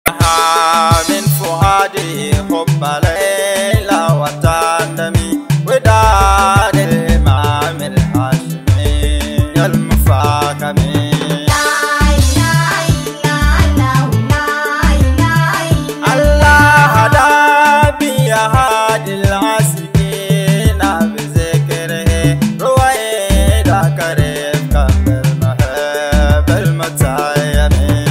من فؤادي حب ليلى وتندمي وداد الإمام الهاشمي المفاكمي الله هدى بي هادي العاسقين بذكره رويدا كريم كم المهب المتيمين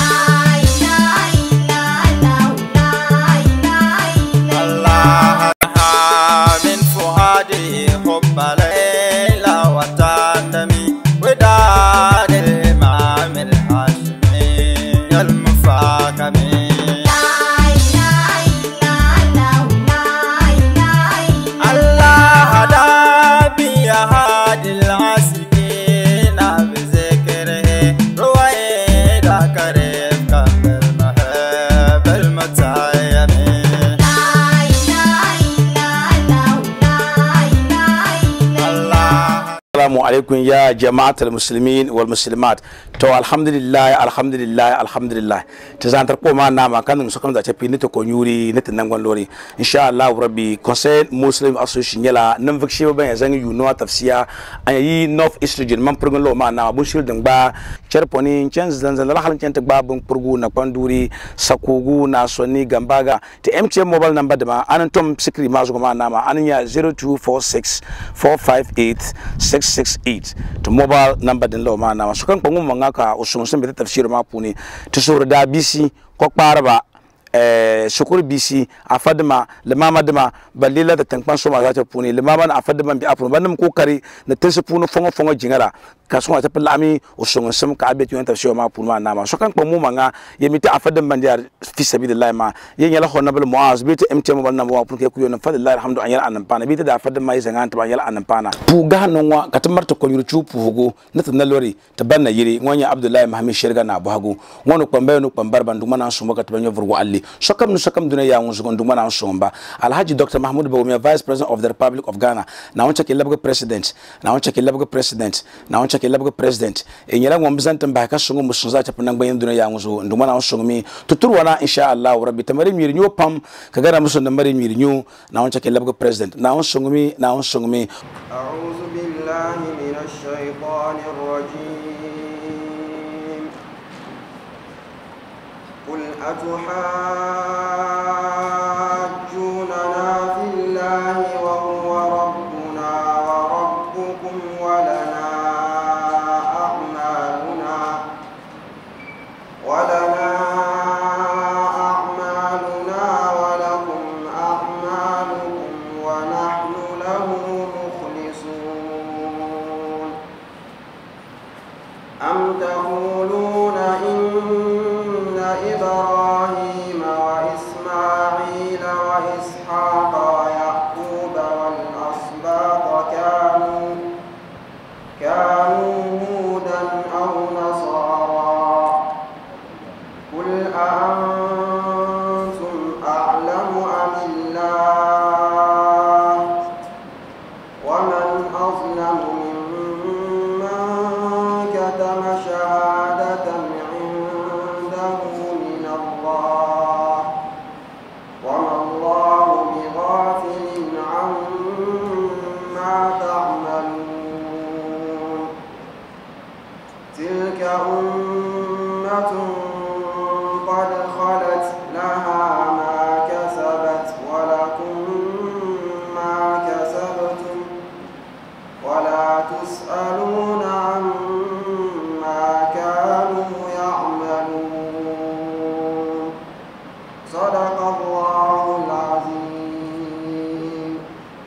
الله من فؤادي حب ليلى وتندمي وداد الإمام الهاشمي المفاكمي الله هدى بي هادي العاسقين بذكره رويدا كريم كم المهب المتيمين الله Assalamu alaikum ya jama'atul muslimin wal muslimat to alhamdulillah alhamdulillah alhamdulillah ta zan tar koma na ma kan su kan da tafi ni to ko yuri ni tan nan lori insha Allah rabbi conseil muslim association yala nan vik shi ban zan yu no tafsiya an yi north east region man purgun lo ma na bun shil din ba cherponi chen zan zan la halin chen ta ba bun purgu na kwanduri sakugu na sonni gambaga ta MTN mobile number da ma anan tom sikri ma zuwa ma na ma anan ya 0246 458 668 to mobile number din lo ma na ma su kan kwangu manga ka usun sun bi tafsir ma puni to so da bisi ko kparaba eh shukur bisi a fadima limama dima balila da tankpan so ma za ta puni limama na a fadima bi apun banum kokari na tinsu punu fongo fongo jingara ka so ta lami usun sun ka abet yon tafsir ma puni ma na ma so kan kwangu manga yemita a fadima bandiya fi sabilillah ma yen yala honna bal muaz bi ta mtm bal na wa pun ke ku yon fadillahi alhamdu an yala anan pana bi ta da fadima yi zangan ta ban yala anan pana pu ga non wa ka tamar ta ko yuru chu pu hugo na ta na lori ta banna yiri ngonya abdullahi muhammad shirga na buhagu ngono kwambe no kwambar bandu mana so maka ta banyo vurgo alli sokam no sokam duna ya ngun ndu mana so mba alhaji dr mahmud bawumia vice president of the republic of ghana na wancha ke labga president na wancha ke labga president na wancha ke labga president e nyala ngom bizantan ba ka sungu musun za ta panan bayan duna ya ngun ndu mana so mi tuturu wana insha allah rabbi tamari mi nyu pam ka gara musun da mari mi nyu na wancha ke labga president na wancha sungu mi na wancha sungu mi أعوذ بالله من الشيطان الرجيم قل أتحاجوننا في الله وهو ربنا وربكم ولنا أعمالنا ولنا أعمالنا ولكم أعمالكم ونحن له مخلصون أم تقولون إن إبراهيم وإسماعيل وإسحاق ويعقوب والأسباط كانوا كانوا هودا أو نصارى قل أأنتم أعلم أم الله ومن أظلم ممن كتم شهادة عنده من الله وما الله بغافل عما تعملون تلك أمة قد خلت لها ما كسبت ولكم ما كسبتم ولا تسألون عما كانوا يعملون صدق الله العظيم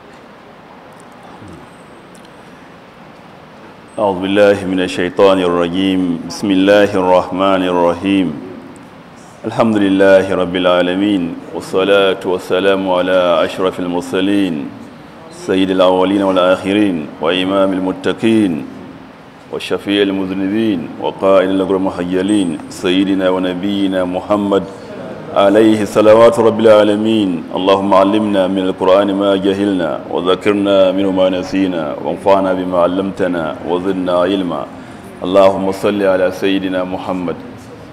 أعوذ بالله من الشيطان الرجيم بسم الله الرحمن الرحيم الحمد لله رب العالمين والصلاة والسلام على أشرف المرسلين سيد الأولين والآخرين وإمام المتقين وشفيع المذنبين وقائد الأجر المحيلين سيدنا ونبينا محمد عليه صلوات رب العالمين اللهم علمنا من القرآن ما جهلنا وذكرنا منه ما نسينا وانفعنا بما علمتنا وزدنا علما اللهم صل على سيدنا محمد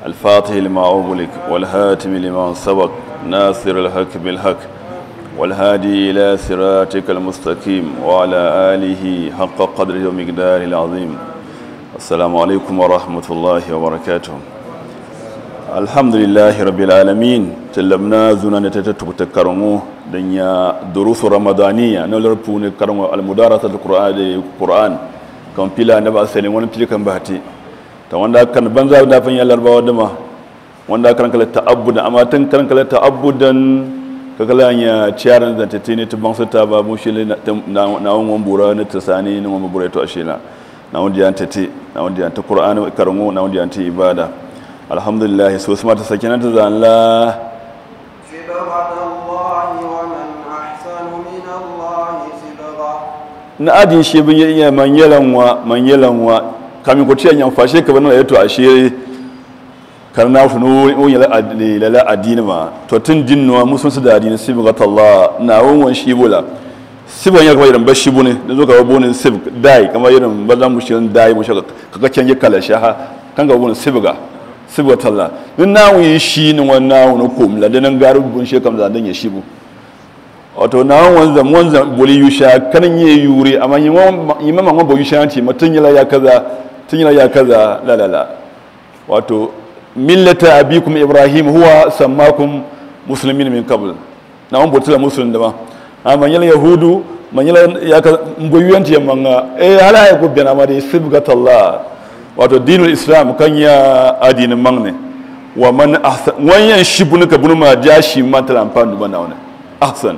الفاتح لما أغلق والهاتم لما سبق ناصر الحق بالحق والهادي إلى صراطك المستقيم وعلى آله حق قدره ومقداره العظيم السلام عليكم ورحمة الله وبركاته الحمد لله رب العالمين تلمنا زنا نتتتك تكرمو دنيا دروس رمضانية نلربون كرمو المدارسة القرآن القرآن كم بلا نبأ سنين ونبتلي كم بهتي ta wanda kan banza da fan yallar bawa dama wanda kan kala ta'abbudan amma tan kan kala ta'abbudan ka kala ya ciyaran da ta tini ta bansa ta ba mushi na na won bura na ta sani na won bura to ashila na wanda ya tati na wanda ya ta qur'ani karango na wanda ya ta ibada alhamdulillah so sama ta sakina ta zalla صبغة الله ومن أحسن من الله صبغة na adin shi bin iya man yalanwa man yalanwa kamin ko tiyan yan fashe ka bana yato ashe karna fu no o yala adini lala adini ma to tun dinno musun su da adini sibgat Allah na won shi bula siban ya kamar irin bashi bune da zo ka bonin sib dai kamar irin bazan mu shirin dai mu shaka kaga canje kala shaha kan ga bonin sibga sibgat Allah din na wi shi ni wannan no kum la dan garu bun she kam da dan ya shibu wato na wanzan wanzan boli yusha kanin ye yuri amma yi mama ngwa bo yusha ti mutun yala ya kaza tun yala ya kaza la la la wato millata abikum ibrahim huwa sammakum muslimin min qabl na wan botula muslim da ba amma yala yahudu man yala ya ka mboyuyanti yamma nga e hala ya ko bena ma de sibgatallah wato dinul islam kan ya adinin mangne wa man ahsan wanyan shibunu ka bunu ma jashi man tala amfani ba na wannan ahsan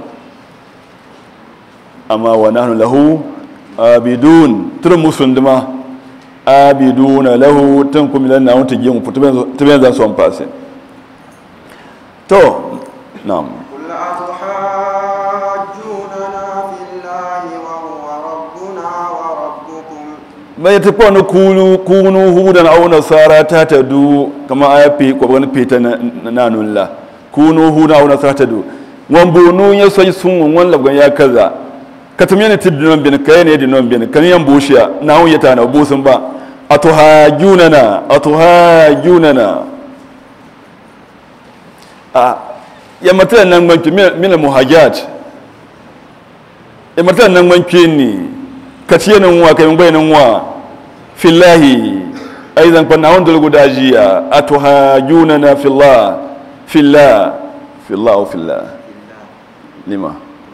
amma wa nahnu lahu abidun tur musunduma abiduna lahu tan kum lan na wata gimu tuben za su an fase to na'am قل أتحاجوننا في الله وهو ربنا وربكم bai ta kwanu kunu kunu hudan au nasara ta tadu kama aya fi ko wani fita na nanulla kunu hudan au nasara ta du wan bonu ya sai sun wan labgan ya kaza katam yana tiddinon bin kai ne dinon bin kan yan bushiya na hun yata na busun ba atuhajunana atuhajunana a ya mata nan gwanki min muhajat ya mata nan gwanki ni katiyanin wa kai bayanin wa fillahi aizan kwanna wanda lugu dajiya atuhajunana fillah fillah fillah fillah lima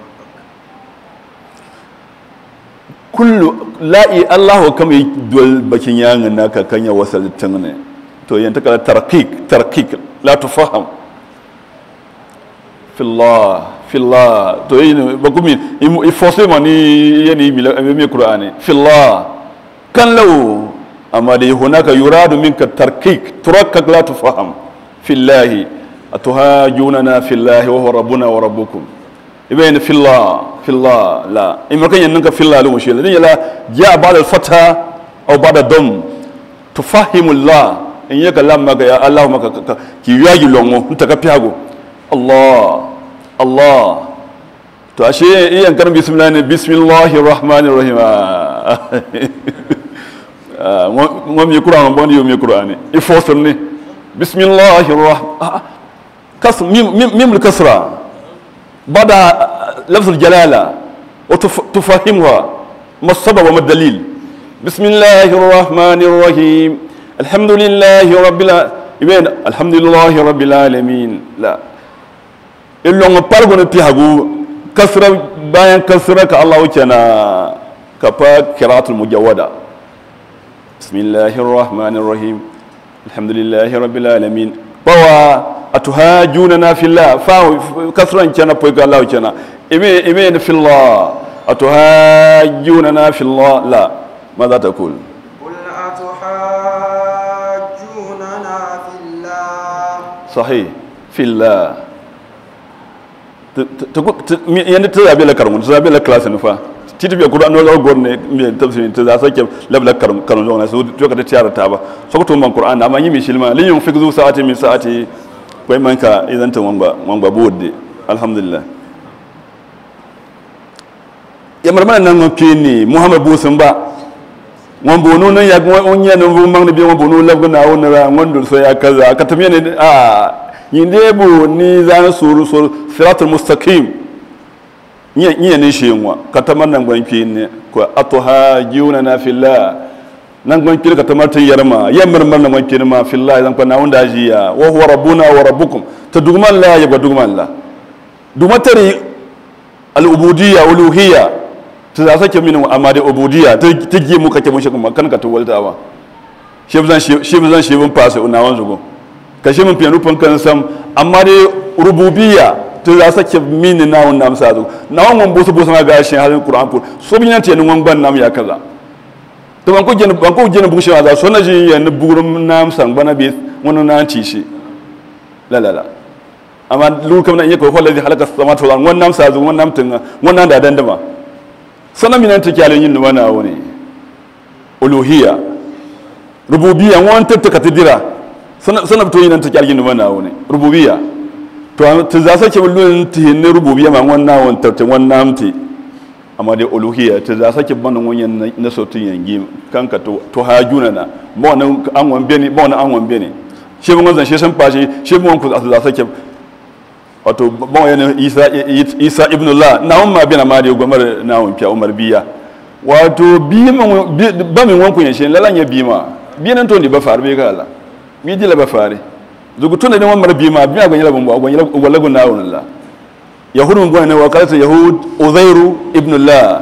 kullu la'i allahu kama yi dol bakin yanin naka kan ya wasa littin ne to yanta kala tarkik tarkik la tufaham fillah fillah to yi ne ba kuma i force ma ni yani mi mi qur'ani fillah kan law amma da hunaka yuradu minka tarkik turakkak la tufaham fillahi atuhajunana fillahi wa huwa rabbuna wa rabbukum ibn fillah fillah la in makan yan ninka fillah lu mushi ladin yala ja ba'da al-fatha aw ba'da dam tufahimu allah in yaka lamma ga ya allah maka ki yagi longo nta ka piago allah allah to ashe iyan kan bismillah ne bismillahir rahmanir rahim ngom yi qur'an bon yi mi qur'an il faut sonne bismillahir rahman kasr mim mim al-kasra بدا لفظ الجلالة وتفهمها ما السبب وما الدليل بسم الله الرحمن الرحيم الحمد لله رب العالمين الحمد لله رب العالمين لا إلا ما بارغون تيهاغو كسرة بيان كسرة كالله وكنا كفا قراءة المجودة بسم الله الرحمن الرحيم الحمد لله رب العالمين بوا atuhajunana fillah fa kasran kana poy ga law kana ime ime fillah atuhajunana fillah la ماذا تقول قل أتحاجوننا في الله صحيح في الله yanda ta zabe la karmu ta zabe la class ne fa titi be qur'an wala gonne mi tafsir ta za sake labla karmu karmu na so to ka ta tiyara ta ba so ko to man qur'an amma yimi shilma lin yun fikzu sa'ati min sa'ati kai man ka idan ta wanga wanga bodde alhamdulillah ya marmana nan ngo ni muhammad busun ba ŋun boonu ni ya ŋun nyɛ ninvuɣu maŋ ni bɛ ŋun boonu labigi naawuni ra ŋun duli so ya kaza ka ti miyani a yin dee bu ni zani sori sori siratul mustaqim nyɛ nyɛ ni shee ŋwa ka ta mari nangbani kpee ni ko atuhajuna na fillah nangbani kpee ka ta mari tin yɛrima yɛ miri miri nangbani kpee ma fillah zan kpa naawuni daa ʒiya wa huwa rabbuna wa rabbukum ta duguman la ya gba duguman la duguma tari al-ubudiyya uluhiyya ta za sake mini amma da ubudiyya ta ta gi mu kake mun shi kuma kan ka to walta ba shi zan shi zan shi bin fasa na wan zugo ka shi mun fiyanu fan kan sam amma da rububiyya ta za sake mini na wannan amsa zugo na wannan bosu bosu na ga shi halin qur'an ko so bin ta ni wan ban nam ya kaza to ban ko gena ban ko gena bu shi za so na ji ya ni burum nam san bana bi wannan na ci shi la la la amma lu kam na yake ko wallazi halaka samawati wal ard wannan sa zugo wannan tun wannan da dandama sana minan ta kyalin yin wana wani uluhiyya rububiyya wani tattaka ta dira sana to yin ta kyalin yin wana wani rububiyya to ta za sake bulun ta yin rububiyya ma wannan wani tattun wannan amti amma dai uluhiyya ta za sake bana wani na sautin yangi kanka to to hajuna na ba wani an wan bene ba wani an wan bene shi mun zan shi san fashi shi mun ku za sake wato bon yana isa isa ibn allah na umma bin amadi gomar na umma umar biya wato bi man ba min wanku yan shin lalan ya bima bi nan to ni ba far be kala mi dila ba fare zugu tuna ne umar bima bi ga yala bumbu agon yala wala gun na wala yahudun go ne wa kalata yahud uzairu ibn allah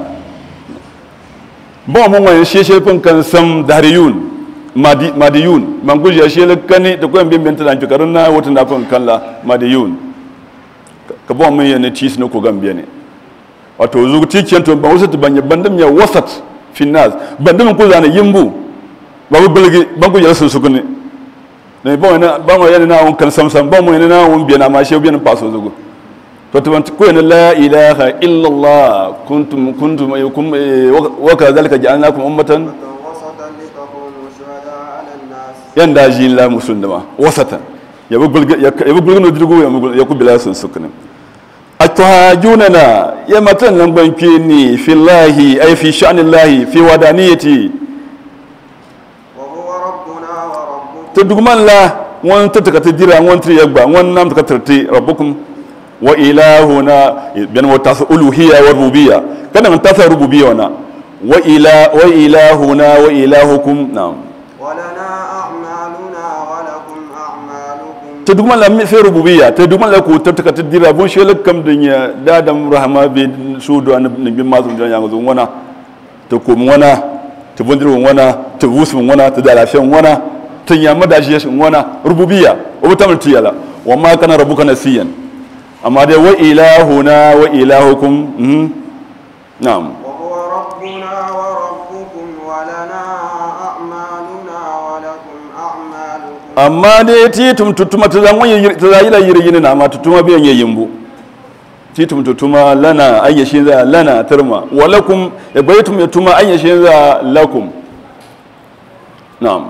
bon mun wayan sheshe fun kan sam dariyun madi madiyun man guji ya shele kani to ko bin bin tan tukarun na wotun da fun kala madiyun ka bɔ min yɛ ne tiis ne ko gambia ne wato zugu ti kyen to ba wasat ban ya bandam ya wasat finnas bandam ko zana yimbu ba bu bilgi ban ko yɛl sunsugni ne ba wani ba mo yana na won kan sam sam ba mo yana na won biya na ma she biya na paso zugu to to ban ko yana la ilaha illa allah kuntum kuntum yukum wa kadhalika ja'alnakum ummatan وسطا لتكونوا شهداء على الناس yanda jin la musundama wasatan ya bu bilgi ya bu bilgi no dirgo ya ku bila sunsugni atuhajunana ya matan nan banke ni fillahi ay fi sha'nillahi fi wadaniyati وهو ربنا وربكم to dugman la won ta taka ta dira won tri yagba won nam taka tarti rabbukum wa ilahuna bin wa tas uluhiyya wa rububiyya kana man tas rububiyya wana wa ila wa ilahuna wa ilahukum na'am ولنا أعمالنا ولكم أعمالكم ta dugman la mi fe rububiyya ta dugman la ko ta taka ta dira bon shele kam dunya dadam rahma bi sudu an bin mazum jan yango wana ta ko wana ta bondir wana ta wusu wana ta da lafiyan wana ta yamma da shi wana rububiyya o ta multi yala wa ma kana rabbuka nasiyan amma dai wa ilahuna wa ilahukum mhm na'am وهو ربنا وربكم ولنا أعمالنا ولكم أعمالكم amma dai ti tum tutuma ta zan wani ta zai la yiri yini na ma tutuma biyan yayin bu ti tum tutuma lana ayyashi za lana tarma wa lakum ya baytum ya tuma ayyashi za lakum na'am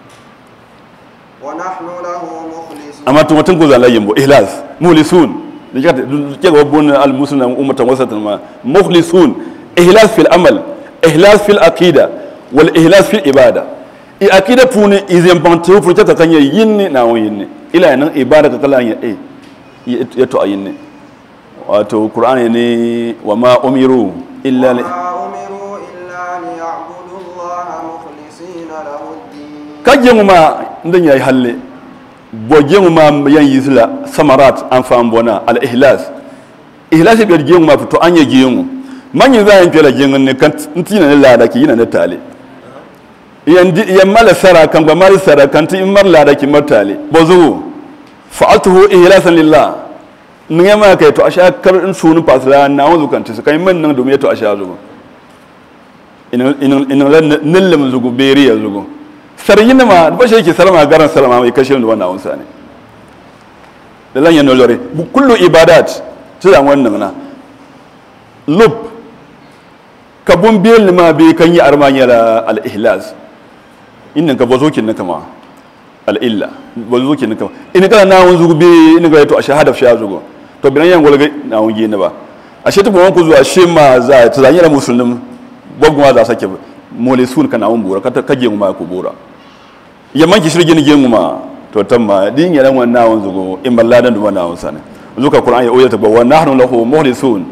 ونحن له مخلصون amma tuma tun ku za la yin bu ihlas muhlisun da kika ke ga bun al muslimin ummatan wasatan ma mukhlisun ihlas fil amal ihlas fil aqida wal ihlas fil ibada i aqida puni izem pantu fu ta kan yinni na won yinni ila nan ibada ka kala ya eh ya to ayinni wato qur'ani ne wa ma umiru illa li وما أمروا إلا ليعبدوا الله مخلصين له الدين kajje ma ndan yayi halle boje ma yan yisla samarat an fam bona al ihlas ihlas bi ge ma fito an ye ge mu man yi zan kela ge ne kan ntina ne lada ki yina ne tale yan di yan mala sara kan ba mal sara kan ti mar lada ki martale bozu fa'altuhu ihlasan lillah ninge ma kai to asha kar in sunu pasra na wanzu kan ti kai man nan domin to asha zugo inin inin inin nillim zugo beriya zugo saryin ma ba shi yake salama garan salama mai kashe da wannan wansa ne da lan yana lore bu kullu ibadat ta da wannan na lub kabun biyan lima bi kan yi armanya la al ihlas innan ka bazo kin kama al illa bazo kin kama in kana na wanzu bi in ga to a shahada fi zugo to binan yan golga na wangi ne ba a shi tubu wanku zuwa shi ma za ta zanyar musulmin gwagwa za sake muhlisun kana on bura kata kaje ma ko bura yamman ki shirgin gen ma to tamma din yaran wannan wanzu go in balladan duma na wansa ne zuka qur'an ya oyata ba wa nahnu lahu muhlisun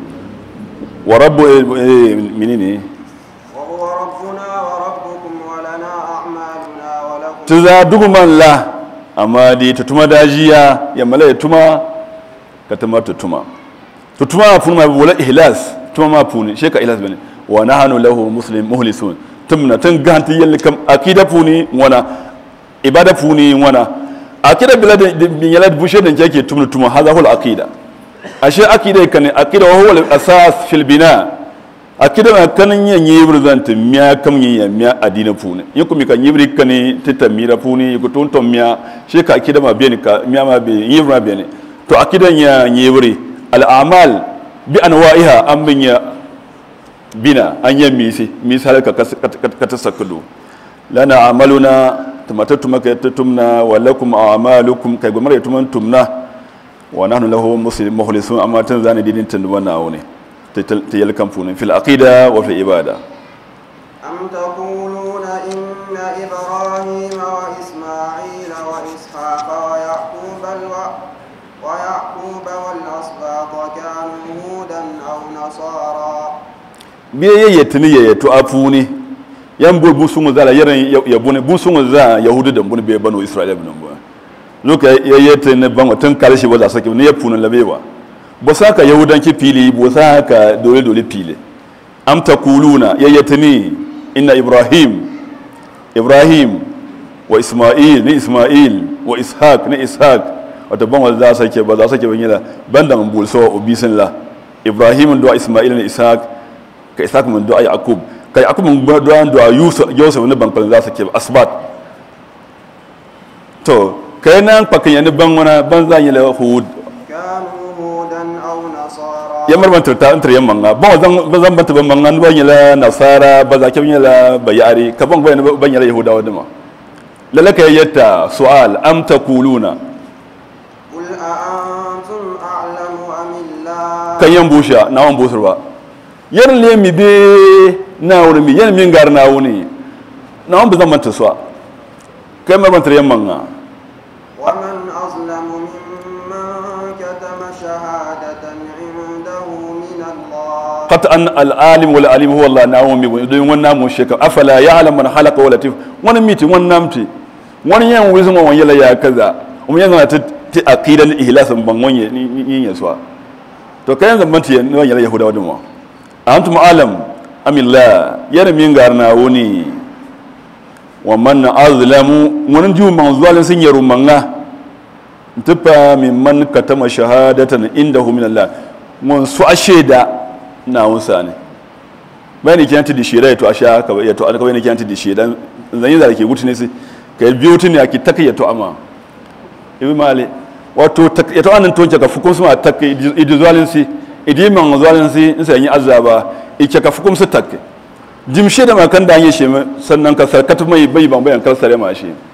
wa rabbu eh, menene وهو ربنا وربكم ولنا أعمالنا ولكم tuza duguman la amma di tutuma dajiya ya mala ya tuma ka tuma tutuma tutuma ma funu ma wala ihlas tuma ma funu sheka ihlas bane wa nahnu lahu muslim muhlisun tumna tun ganti yalli kam akida funi wana ibada funi wana akida bila da bin yala bushe da kake tumna tuma hadha hul akida ashe akida kan akida wa huwa al asas fil bina akida ma kanin yan yibir zanta miya kam yin ya miya adina fune yin kuma kan yibri kani tita mira fune ko ton ton miya she ka akida ma beni ka miya ma be yibir ma beni to akida ya yibri al a'mal bi anwa'iha an bin ya bina an yan misi misi halaka ka ta sakado lana amaluna tumatatu maka tumna wa lakum a'malukum kai gumar tuman tumna wa nahnu lahu muslim mukhlisun amma tan zani didin tan wannan aune ta yalkan funin fil aqida wa fil ibada أم تقولون إن إبراهيم وإسماعيل وإسحاق ويعقوب الو... ويعقوب والأسباط كانوا هودا أو نصارى biye ye yetini ye to afuni yan bul bu sungu zala yaran ya bune bu sungu za yahudu da bune be banu israila bin bu loka ya yete ne bango tun kalshi wala sake ne ya funan labewa bo saka yahudan ki fili bo saka dole dole fili am taquluna ya yetini inna ibrahim ibrahim wa isma'il ni isma'il wa ishaq ni ishaq wata ban wanda za sake ba za sake ban yala banda mun bul so obisin la ibrahim do isma'il ni ishaq ka ishaq mun do yaqub ka yaqub mun do do yusuf yusuf ne ban kan za sake asbat to kai nan pakin yani ban wana ban za yala hud كانوا هودا أو نصارى ya marban ta antar yan manga ba zan ba zan banta ban manga ban yala nasara ba za ke ban yala bayari ka ban ban ban yala yahudawa dama lalaka yatta su'al am taquluna قل أأنتم أعلم أم الله kan yan busha na wan busur ba yan le mi be na wuri mi yan min gar na wuni na wan bazan manta suwa kai marban tar yan manga ومن أظلم ممن كتم شهادة عنده من الله qat an al alim wal alim huwa allah na wan mi bu don wannan mu sheka afala ya'lam man khalaqa wa latif wani miti wani namti wani yan wizin wani yala ya kaza um yan na ta ti aqidan ihlasan ban wani ni ni ya suwa to kayan zaman ti wani yala yahudawa dum wa antum alam amillah yana min garna wuni wa man azlamu wani ju man zuwalin sun yaro manga tufa min man katama shahadatan indahu min Allah mun su asheda na wunsa ne bai ne kiyanti di sheda to asha ka ya to alka bai ne kiyanti di sheda zan yi zara ke gutu ne sai ka yi biyu tuni aki taka ya to ama ibi mali wato tak- ya to anan tonke ka fukun su ma taka idi zuwalin si idi man zuwalin si in sai yi azaba ike ka fukun su taka jim sheda ma kan da an yi shi sannan ka sarkata mai bai ban bayan kar sare ma shi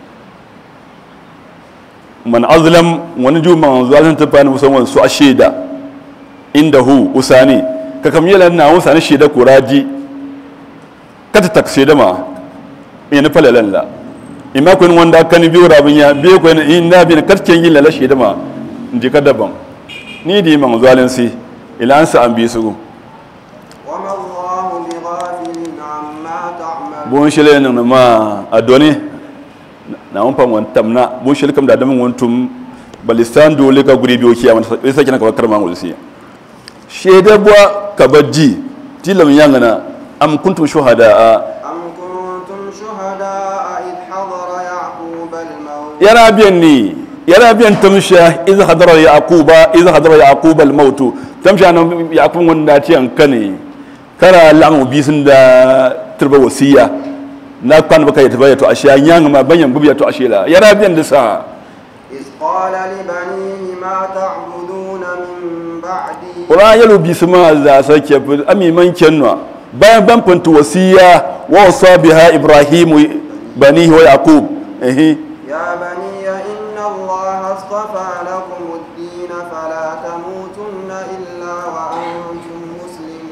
man azlam wani ju man zuwalin ta fani musamman su a sheda inda hu usani ka kam yela na usani sheda kuraji kata tak sheda ma ina falalan la ima kun wanda kan biyo rabin ya biyo ko in na bi kat ken yin la sheda ma ndi ka daban ni di man zuwalin si ila an sa an bi su وما الله بغافل عما تعمل bon shele nan ma adoni na on pam wan tamna bon shele kam da damin won tum balistan dole ka guri biyo kiyama sai sai kina ka bakar mangul si shede bwa ka baji tilam yangana am kuntum shuhada أم كنتم شهداء إذ حضر يعقوب الموت yara biyan ni yara biyan tamsha iz hadara yaquba iz hadara yaquba al maut tamsha nan yaqub wanda ci an kane kara lamu bisin da turba wasiya na kwan baka ya tabaya to ashiya nyang ma banyan gubiya to ashila yara biyan da sa إذ قال لبنيه ما تعبدون من بعدي ora yalo bisima za sake ami man kenwa bayan ban fantu wasiya wa wasa biha ibrahim banihi wa yaqub eh يا بني إن الله اصطفى لكم الدين فلا تموتن إلا وأنتم مسلمون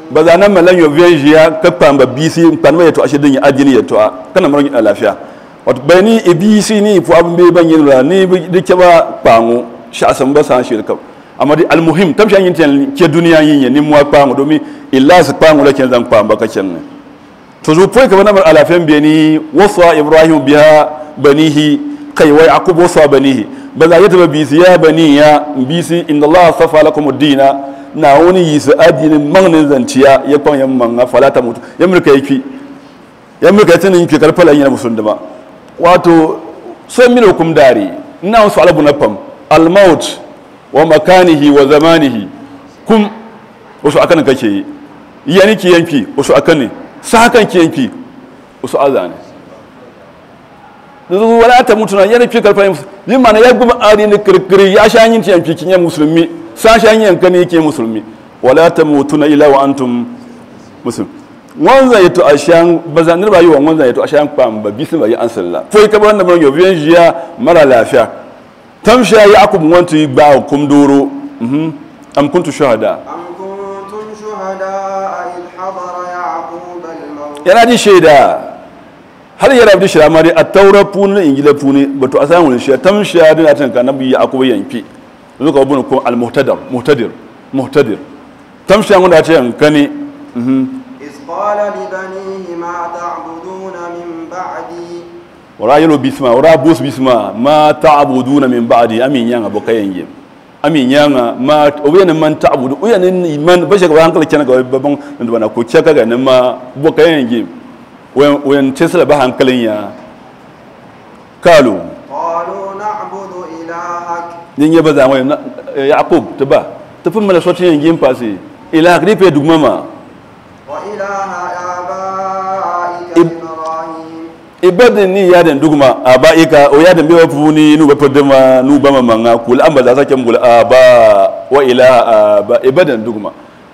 ba za nan malan yo vien jia ka pamba bisi pan ma to ashe din ya adini ya to kana maron a lafiya wato bayani e bisi ni fu abin be ban yin la ni de ke ba pangu sha san ba san shirka amma di almuhim tam shan yin tan ke duniya yin ni mu pangu domin illa su pangu la ken zan pamba ka ken to zo foi ka bana mar alafiyan be ni wasa ibrahim biha banihi kai wa yaqub wasa banihi ba za ya taba bisi ya bani ya bisi inda allah safa lakum ad-dina na wani yi su adinin magnin zanciya ya kwan yan manga falata mutu ya mulka yaki ya mulka ya tunin yake karfala yana musulun da ba wato so min hukum dari ina wasu alabu na fam almaut wa makanihi wa zamanihi kum wasu akan kake yi yani ki yanki wasu akan ne sa hakan ki yanki wasu azane zuwa wala ta mutuna yana fi karfala yin mana ya guma adinin kirkiri ya sha yin yanki kin musulmi sashen yanka ne yake musulmi wala ta mutu na ila wa antum musulmi wanzan yato a shan bazanir ba yi wa wanzan yato a shan kpam ba bisin ba yi an sallah foi ka banda ban yobiyan jiya mara lafiya tamsha ya akub wantu yi ba kum doro am kuntu shahada أم كنتم شهداء إذ حضر يعقوب الموت yana ji shaida har yana bi shi amari a taura puni ingila puni bato a samun shi tamsha dina tan ka nabi ya akub yanki zuka wabin ko al-muhtadar muhtadir muhtadir tamshan wanda ce yankani إذ قال لبنيه ما تعبدون من بعدي wara yelo bisma wara bus bisma ma ta'buduna min ba'di amin yanga bokayen yim amin yanga ma oyen man ta'budu oyen ni man bashe ga hankali kenan ga babban da bana ko keka ga nan ma bokayen yim oyen oyen tesla ba hankalin ya kalu قالوا نعبد إلهك nin ye baza mai yaqub taba tafin mala sotin yin fasi ila gripe dugmama وإله آبائك إب- إبراهيم ibadin ni yaden dugma aba ika o yaden bewa funi nu ba fadama nu ba mamanga kul amba za sake mugul aba wa ilaha aba ibadan dugma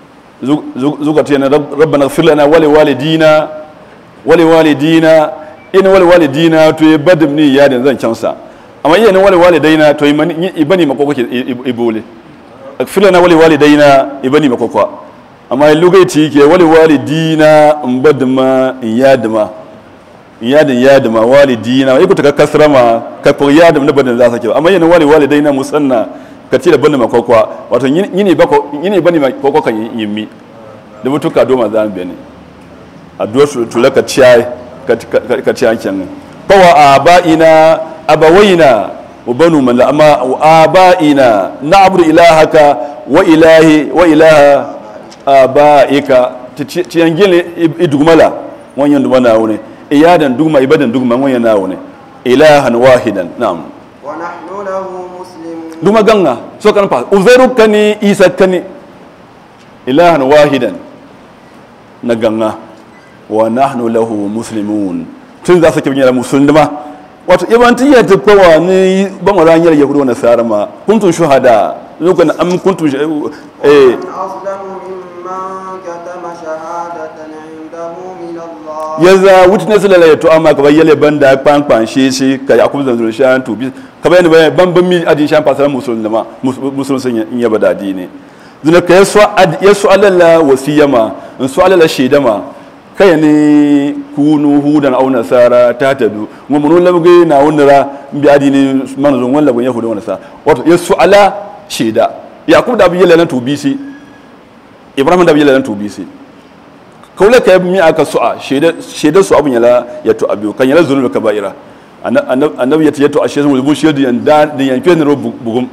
zuka tiyana rabbana ighfir lana wa liwalidina wa liwalidina in wa liwalidina to ibadin ni yaden zan cansa amma iya ni wa liwalidaina to imani ibani makoko ke ibole ighfir lana wa liwalidaina ibani makoko amma lugaiti ke wa liwalidina mbadma yadma yadin yadin ma walidina ya kuta ka kasra ma ka ko yadin na badin za sa ke amma yana wali walidaina musanna ka ci da bani ma kokwa wato yini ba ko yini bani ma kokwa kan yimmi da mutuka do ma zan bene addu'a su tula ka ciyai ka ka ciyan ken fawa abaina abawaina wa banu man la amma abaina na'budu ilahaka wa ilahi wa ilaha abaika ciyan gile idugmala wannan dumana wune iyadan dugma ibadan dugma wannan na wune ilahan wahidan na'am ونحن له مسلمون duma ganga so kan fa uzairu kani isa kani ilahan wahidan na ganga wa nahnu lahu muslimun tun za su ke binyar musulma wato ibanti ya ta kowa ni ban wa ranyar yahudu wa nasara ma kuntum shuhada lokacin am kuntum shu- eh من أظلم ممن كتم شهادة عنده من الله yaza witness la ya to amma ka bayyale banda kpan kpan shi shi ka yakub zan zuru shan to bi ka bayyana bayan ban ban mi adin shan fasara musulma musulun sun in yaba dadi ne zuna ka yaso ad yaso alalla wasiyama in su alalla shedama kai ne kunu hudan au nasara ta tadu mu mun labge na wonra bi adini manzon walla gon yahuda wala sa wato yaso ala sheda yakub da bayyale lan to bi shi ibrahim da bayyale lan to bi shi kaula ka mi aka su'a shaidar su abin yala ya to abiyo kan yala zulul kaba'ira annabi ya ce ya to ashe sun bulbul shaidu yan da din yan fiye ro bugum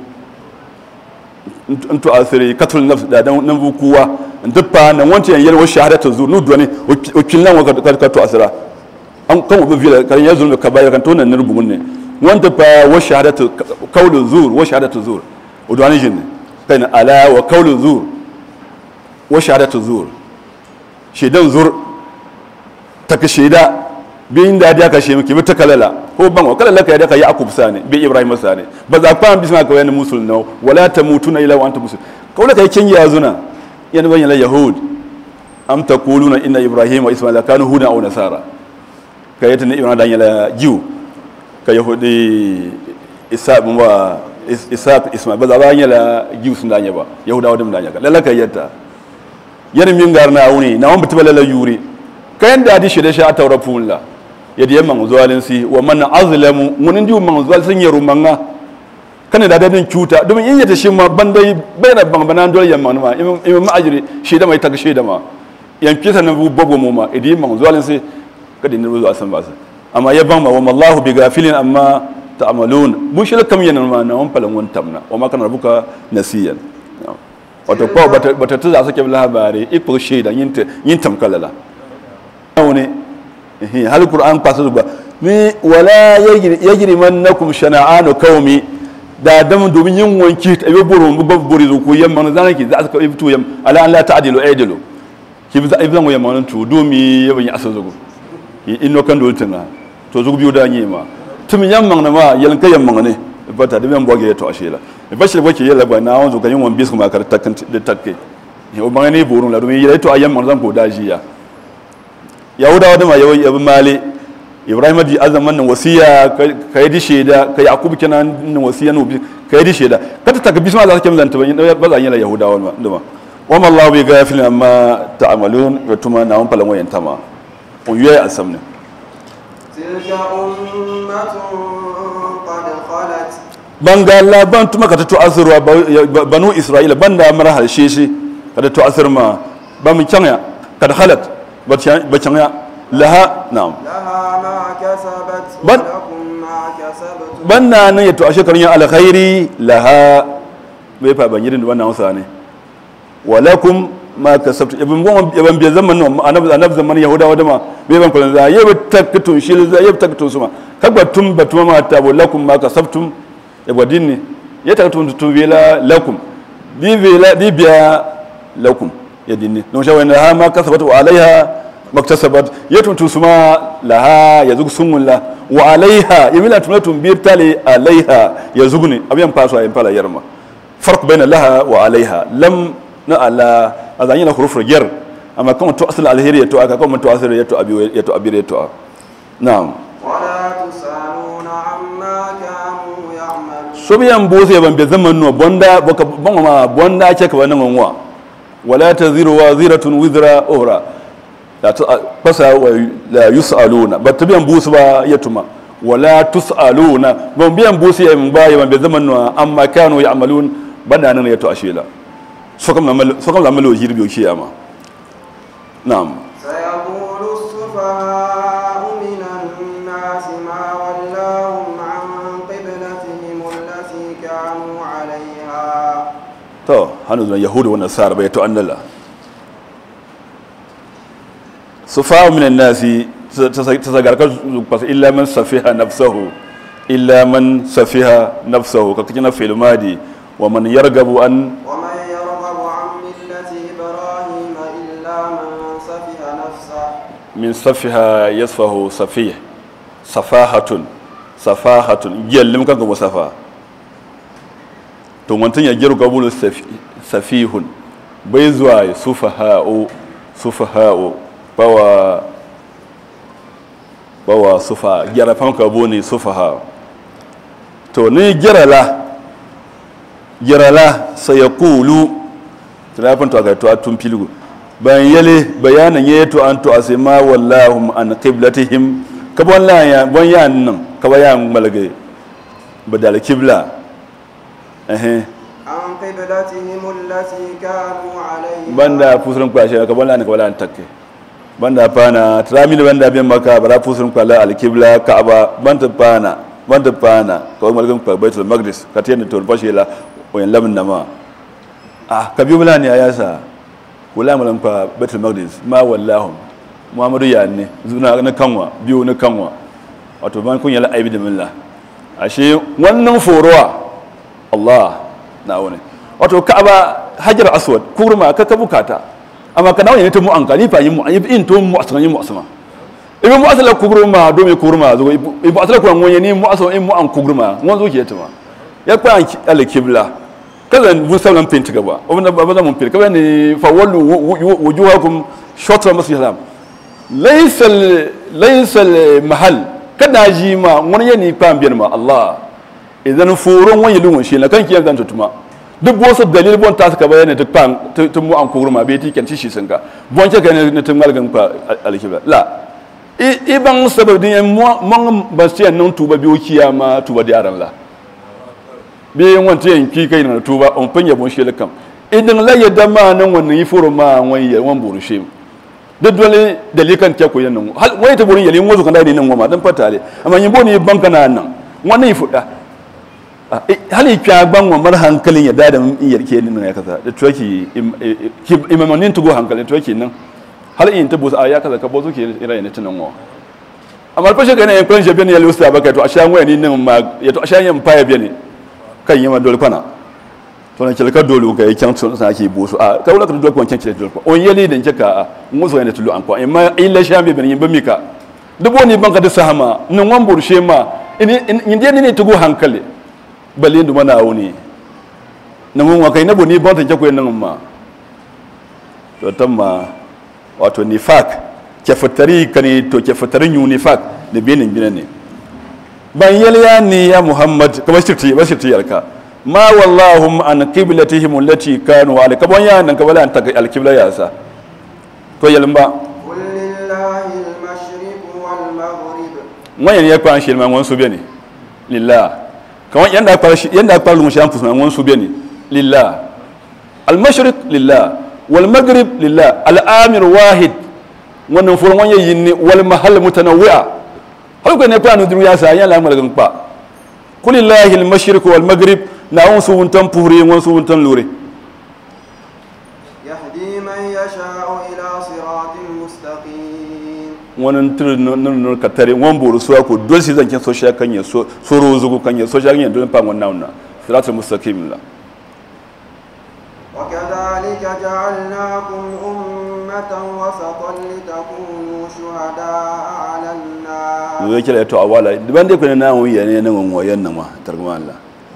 in to asiri katul nafs da dan nan bukuwa in duppa nan wanta yan yalwa shahadatu zu nu duwane wakillan wa ka to asira an kan ubu vila kan ya zulul kaba'ira kan to nan nur bugun ne wanta fa wa shahadatu qawlu zur wa shahadatu zur udwani jin kai ala wa qawlu zur wa shahadatu zur shaidan zur ta ka shaida bin da ya kashe miki bi ta kalala ko ban wa kalala ka ya ka yaqub sane bi ibrahim sane ba za ka bisma ka wani musul no wala tamutuna ila wa antum muslim kaula kai kin ya zuna yan ban la yahud am taquluna inna ibrahim wa isma'ila kanu hudan aw nasara kai ta ne ibrahim dan yala jiu ka yahudi isa bin wa isa isma'il ba za ba yala jiu sun danya ba yahudawa dum danya ka lalaka yatta yani min gar na wuni na won bitbala la yuri kayan da di shede sha tawra punla yadi yamma zuwalin si wa man azlamu munin di man zuwal sun yaru manga kana da dadin cuta domin in yata shi ma bandai bayna bang banan dole yamma ma imam ma'ajiri shi da mai taga shi da ma yan kisa na bobo mu ma idi man zuwalin si kada ne zuwa san ba sa amma ya ban ma wa mallahu bi gafilin amma ta'malun bu shi kam yana ma na wan falan wan tamna wa ma kana rabuka nasiyan wato ko bata bata tuza sake labari ipo shaida yin yin tamkalala ne hal qur'an pasu ba ni wala yajri mannakum shana'anu qaumi da dam domin yin wanki ta ibe boro mu babu bori ko yamma zan ki za ka ibtu yam ala an la ta'dilu aidilu ki bi za ibzan wa yamma tu domi yaban ya aso zugo inno kan dol tana to zugo biyu da nyi ma tum yamma na ma yalan kai yamma ne bata da men boge to ashila bashir boke yalla ba na wanzu kan yin wan bis kuma kar takkan da takke o bangane borun la domin yalla to ayamma zan ko dajiya yahudawa da ma yabi mali ibrahim di azaman nan wasiya ka yi di shaida ka yakubu kenan nan wasiya no ka yi di shaida ka ta taka bisma za ka kemlan taban ba za yi la yahudawa ma dama wa ma allah bi gafilin amma ta'malun wa tuma na wan palan wayan tama on yuya asamne تلك أمة قد خلت banga la ban tuma ka ta to azurwa banu isra'ila banda mara halshe shi ka ta to azur ma ba mun kyanya kad halat ba kyanya laha na'am لها ما كسبت بل- ولكم ما كسبتم banna nan ya to a shekarun yin alkhairi laha bai fa ban yirin wannan hausa ne walakum ma kasabtu ibn bon ibn bi zaman no anab anab zaman yahudawa da ma bai ban kullun za yabi takatun shi za yabi takatun suma kagba tum batuma ma ta lakum ma kasabtum ya gwadin ne ya takatun tun vela lakum di vela di biya lakum ya dinne don shawai na ha ma kasabat wa alaiha maktasabat ya tuntu suma laha ya zugu sunmulla wa alaiha ya mila tunatun bir tale alaiha ya zugu ne abiyan faso ayin fala yarma farq bayna laha wa alaiha lam na ala azan yana hurufur jar amma kuma to asal alheri ya to aka kuma to asal ya to abi ya to abi ya to na'am ولا تسألون عما كانوا يعملون so biyan bose ban be zaman no bonda boka bon ma bonda ce ka wannan wanwa wala taziru waziratun wizra uhra la ta fasa wa la yusaluna ba ta biyan busu ba ya tuma wala tusaluna ban biyan busu ya ba ya ban be zaman no amma kanu ya'malun banda nan ya to ashela so kam lamal so kam lamal hirbi o kiyama na'am سيقول السفهاء من الناس ما ولاهم عن قبلتهم التي كانوا عليها to hannu zuwa yahudu wannan sa'ar bai to annala su fa'a minan nasi ta zagarkar kwasa illa man safiha nafsahu illa man safiha nafsahu ka kina filmadi wa man yargabu an ومن يرغب عن ملة إبراهيم إلا من سفه نفسه min safiha yasfahu safih safahatun safahatun yallim kan ga safa to wantan ya giru gabulu safihun bai zuwa ya sufaha'u sufaha'u bawa bawa sufa gyara fanka bone sufaha to ni girala girala sai ya kulu tilafin to aka to tun filgu bayan yale bayanan ya to an to asima wallahum an qiblatihim ka bon la ya bon ya nan ka ba ya malage badal qibla eh عن قبلتهم التي كانوا عليها banda fusurin kwashe ka bon la ne ka wala an takke banda pana tramini banda bin maka bara fusurin kwala al qibla ka'aba banda pana banda pana ka malgan kwa baitul maqdis ka tiyan to fashe la wayan lamin nama ah ka bi bula ne ayasa wala malam fa baitul maqdis ma wallahum muhammadu ya ne zuna na kanwa biyu na kanwa wato ban kun yala aibi da milla ashe wannan forowa Allah na wani wato ka'aba hajar aswad kurma ka ka bukata amma kana wani ta mu an kalifa yin mu in to mu asran yin mu asma ibi mu asala kurma do me kurma zo ibi asala kurma wani ni mu asma in mu an kurma wani zo ke ta ma ya kwa al kibla kaza mun sauran finti gaba wanda ba za mun finti kaza ne fa wallu wujuhakum shatra masjid haram laysa laysa mahal kada ji ma wani yani fa biyan ma Allah idan furun wani lungun shi na kan kiyan zan tutuma duk wasu dalil bon ta ka bayani duk pan tun mu an kurma be ti kan ci shi sun ka bon ce ka ne tun malgan pa alkibla la i ban sabab din mo mon ba sai nan tuba biyo kiyama tuba da yaran la be yin wanta yin ki kai na tuba on fanya bon shi lakam idan la yadda ma nan wannan yi furo ma wani ya wan buru shi duk dole dalikan ta koyan nan hal wai ta burin yalin wazo kan da nan goma dan fata le amma yin boni banka na nan wannan yi fuda hali kya ban wa mar hankalin ya dada mun yarke ni nan ya kaza da toki imamanin tugo hankalin toki nan hal in tabu a ya kaza ka bozo ke ira ne tunan wa amma fa shi kana yan kan shabe ne ya lusa baka to a shan waya ni nan ma ya to a shan yan faya biya ne kan yi ma dole kwana to nan kilka dole ka yi kyan sun sa ke boso a ka wala ka dole ko kyan kilka dole on yeli den ka a muso ne tulu an ko amma illa shan be ben yin bamika dubo ni banka da sahama nan wan burshe ma in in ne tugo hankali balin du mana wuni na mun wakai na boni bonta ke koyen nan ma to tamma wato nifak ke fatari kani to ke fatari yu nifak da benin binan ne ban yalya ni ya muhammad kamar shirti ba shirti yarka ma wallahu an qiblatihim allati kanu ala kabon ya nan kabala an ta alqibla ya sa to yalma قل لله المشرق والمغرب wayan ya kwan shi man wansu bene lillah kawan yanda kwal yanda kwal mu shan fusman wansu bene lillah al mashriq lillah wal maghrib lillah al amir wahid wannan furan wanya yinni wal mahal mutanawwi'a har ko ne fa nu duru ya sa yan la malagan pa kulillahi al mashriq wal maghrib na wansu wuntan puhri wansu wuntan lure يهدي من يشاء إلى صراط مستقيم wannan tur nun ka tare wan boru so ko dole si zankin so sha kan ya so so rozugo kan ya so sha kan ya dole pa wannan na siratul mustaqim la وكذلك جعلناكم أمة وسطا لتكونوا شهداء على الناس zo kila to awala ban dai kuna nan wiya ne nan wayan nan ma targuma Allah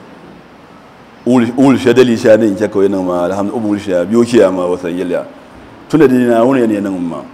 ul ul shadali sha ne ke kawai nan ma alhamdulillah ul sha biyo kiya ma wasa yalla tunda dai na wuni ne nan ma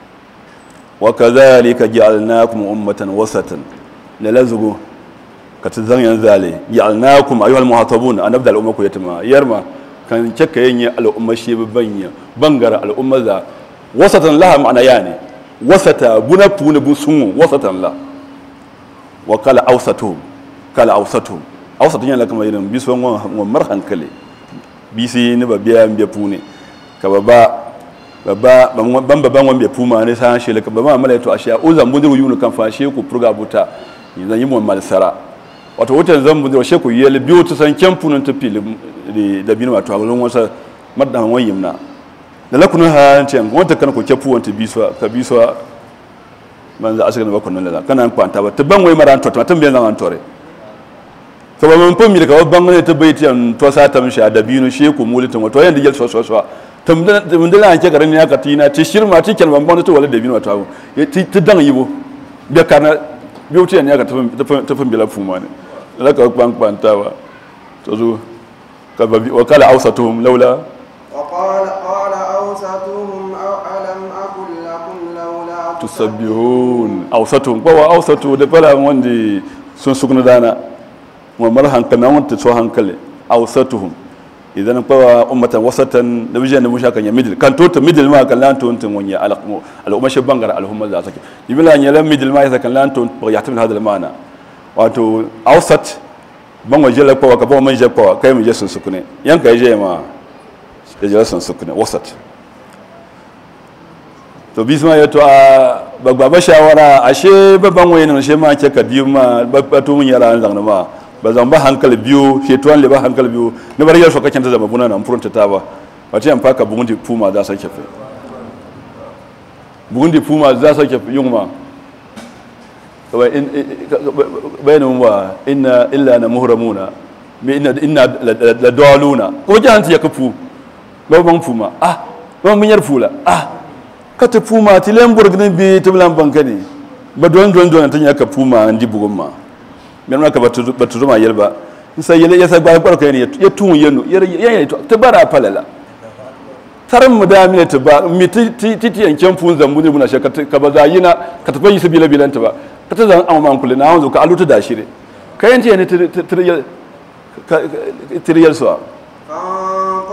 wa kadhalika ja'alnakum ummatan wasatan la lazgu ka tazan yan zale ja'alnakum ayyuhal muhatabun anabda al ummaku yatma yarma kan cika yin al'umma shi banya bangara al'umma za wasatan laha ma'ana yani wasata buna puna bu sungu wasatan la wa kala awsatu kala awsatu awsatu yana kama irin bisu wan wan mar hankali bisi ni ba biya mbiya pune ka baba baba ban baban wan biya puma ne san shi laka baba mala to ashiya o zan bundiru yunu kan fa shi ku purga buta zan yi mu mal sara wato wutan zan bundiru shi ku yele biyo to san kempunun ta fili da binu wato a gurin wasa madan wan yimna da lakunan ha ce wata kana ko kefu wanta biswa ka biswa manzo asaka ba kunnan la kana kwanta ba tabban wai maran to tan biyan nan tore to ba mun fumi daga babban ne ta baiti an to sa ta mishi da binu she ku mulitin wato yanda gel so so so tam da mun da an ke garin ya ka tina ti shirma ti kel ban to wala da binu wato ti ti dan yibo be kana biuti ne ya ka ta fun bila fuma ne la ka kwan kwanta ba to zo ka ba wa kala awsatuhum laula وقال قال أوسطهم أو ألم أقل لكم لولا tusabbihun awsatuhum ko wa awsatu da fara wanda sun sukuna dana wa mar hankali na wanda so hankali awsatuhum idan ko wa ummatan wasatan da bijan da mushaka ya middle kan to to middle ma kan lan to tun wanya al umma shi bangar al umma za take ibila ya lan middle ma ya kan lan to ya tamin hadal mana wato awsat ban waje la ko ka ba man je ko kai mu je sun sukune yanka je ma da jalasan sukune wasat to bisma ya to a babba shawara ashe babban waye nan she ma ke ka biyu ma babbato mun yara an zangna ma ba zan ba hankali biyu she to an le ba hankali biyu ne bar yar so kakin ta zama buna nan furunta ta ba wace an faka bugun di puma za sa ke fe bugun di puma za sa ke yin ma kawai in bayanin wa inna illa na muhramuna me inna inna la daluna ko jahanti ya kafu babban puma ah babban yar fula ah ka ta puma ti lemburg ne bi ti lam banka ne ba don don don tan ya ka puma ndi bugun ma men ma ka ba tu ba tu ma yelba sai yele ya sa ba ba ka ne ya tun yenu ya ya ta bara falala taran mu da mi ta ba mi ti ti ti yanken fun zambu ne muna shaka ka ba za yina ka ta fayi sabila bilanta ba ka ta zan amma man kullu na wanzu ka aluta da shire kayan ce ne tiriyal suwa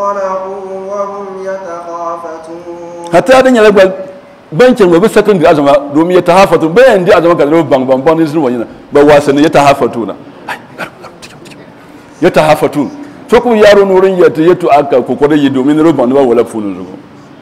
انطلقوا وهم يتخافتون hatta dan yala gbal bankin wa bisa kan da azama domin ya tahafatu bayan da azama ka zama bang bang bang sun wani ba wasanni ya tahafatu na Ai, ya tahafatu to kuma yaro nurin ya ta yato aka kokore yi domin ruban ba wala funun zugo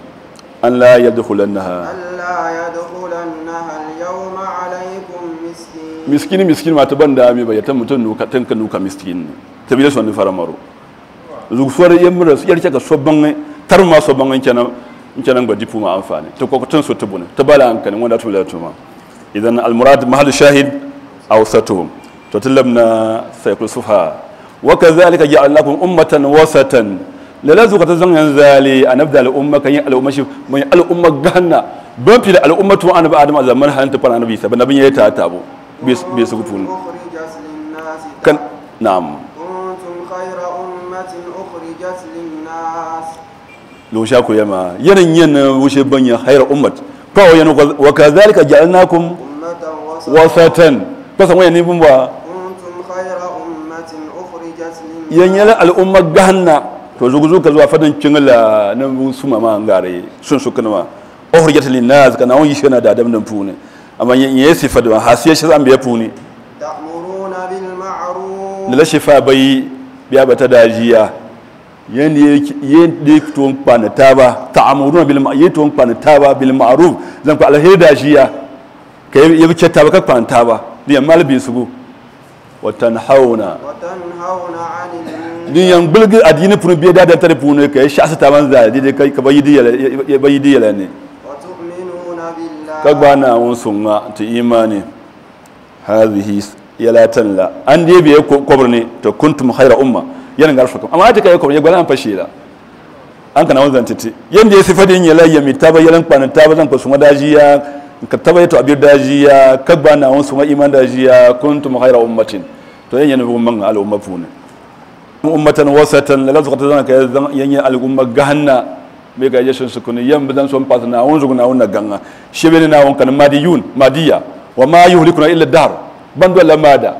an la yadkhulannaha ألا يدخلنها اليوم عليكم مسكين miskini miskini ma ta banda mi ba ya ta mutun nuka tanka nuka miskin ta bi da son fara maro zugu suwar yamra yar ka so bangai tar ma so bangai kenan kenan ba dipu ma amfani to ko tun so tubuna ta bala hankali wanda to la tuma idan al murad mahal shahid aw satuhum to tilabna sayqul sufa wa kadhalika ja'alnakum ummatan wasatan lalazu ka tazan yan zali anabda al umma kan yi al umma shi mai al umma ganna ban fi da al ummatu annabi adam a zaman hanta fara annabi sa nabi ya ta tabo bai su gufunu أخرجت للناس kan na'am كنتم خير أمة أخرجت للناس lo sha ku yama yanin yin wuce banya hayar ummat fa wa yana wa kadhalika ja'alnakum أمة وسطا wasatan kasan wayan ni bumba كنتم خير أمة أخرجت للناس yanyala al'umma gahanna to zugu zuka zuwa fadan kingala na su mama ngare sun su kana ma ohrijat lin nas kana on yishana da adam nan pune amma yin yesi fadwa hasiya shi zan biya pune تأمرون بالمعروف la shifa bai biya bata dajiya yanda yanda to kwana taba ta'amuruna bil ma'ruf to kwana taba bil ma'ruf zan ku alheri dajiya kai yabi cetta ba ka kwana taba ni amma albi sugu wa tanhauna وتنهون عن المنكر din yan bulgi adini punu biya da tare punu kai shasa ta ban za di kai ka bayi diyala ya bayi diyala ne وتؤمنون بالله ka bana won sunga ta imani hadhihi yalatan la an dai biye kobr ne to kuntum khayra umma yana garfa kam amma ta kai kobr ya gwanan fashe la an kana wanzan titi yanda ya sifadi yin yala yami taba yalan kwanan taba zan ko sunga dajiya ka taba yato abir dajiya ka bana won sunga iman dajiya kuntum khayra ummatin to yan yana bugun man al umma fune ummatan wasatan la lazqata zan ka yanya al umma gahanna be ga yashin sukuni yan bidan son pas na won zuguna won ganga shebene na won kan madiyun madiya wa ma yuhlikuna illa dahr bando la mada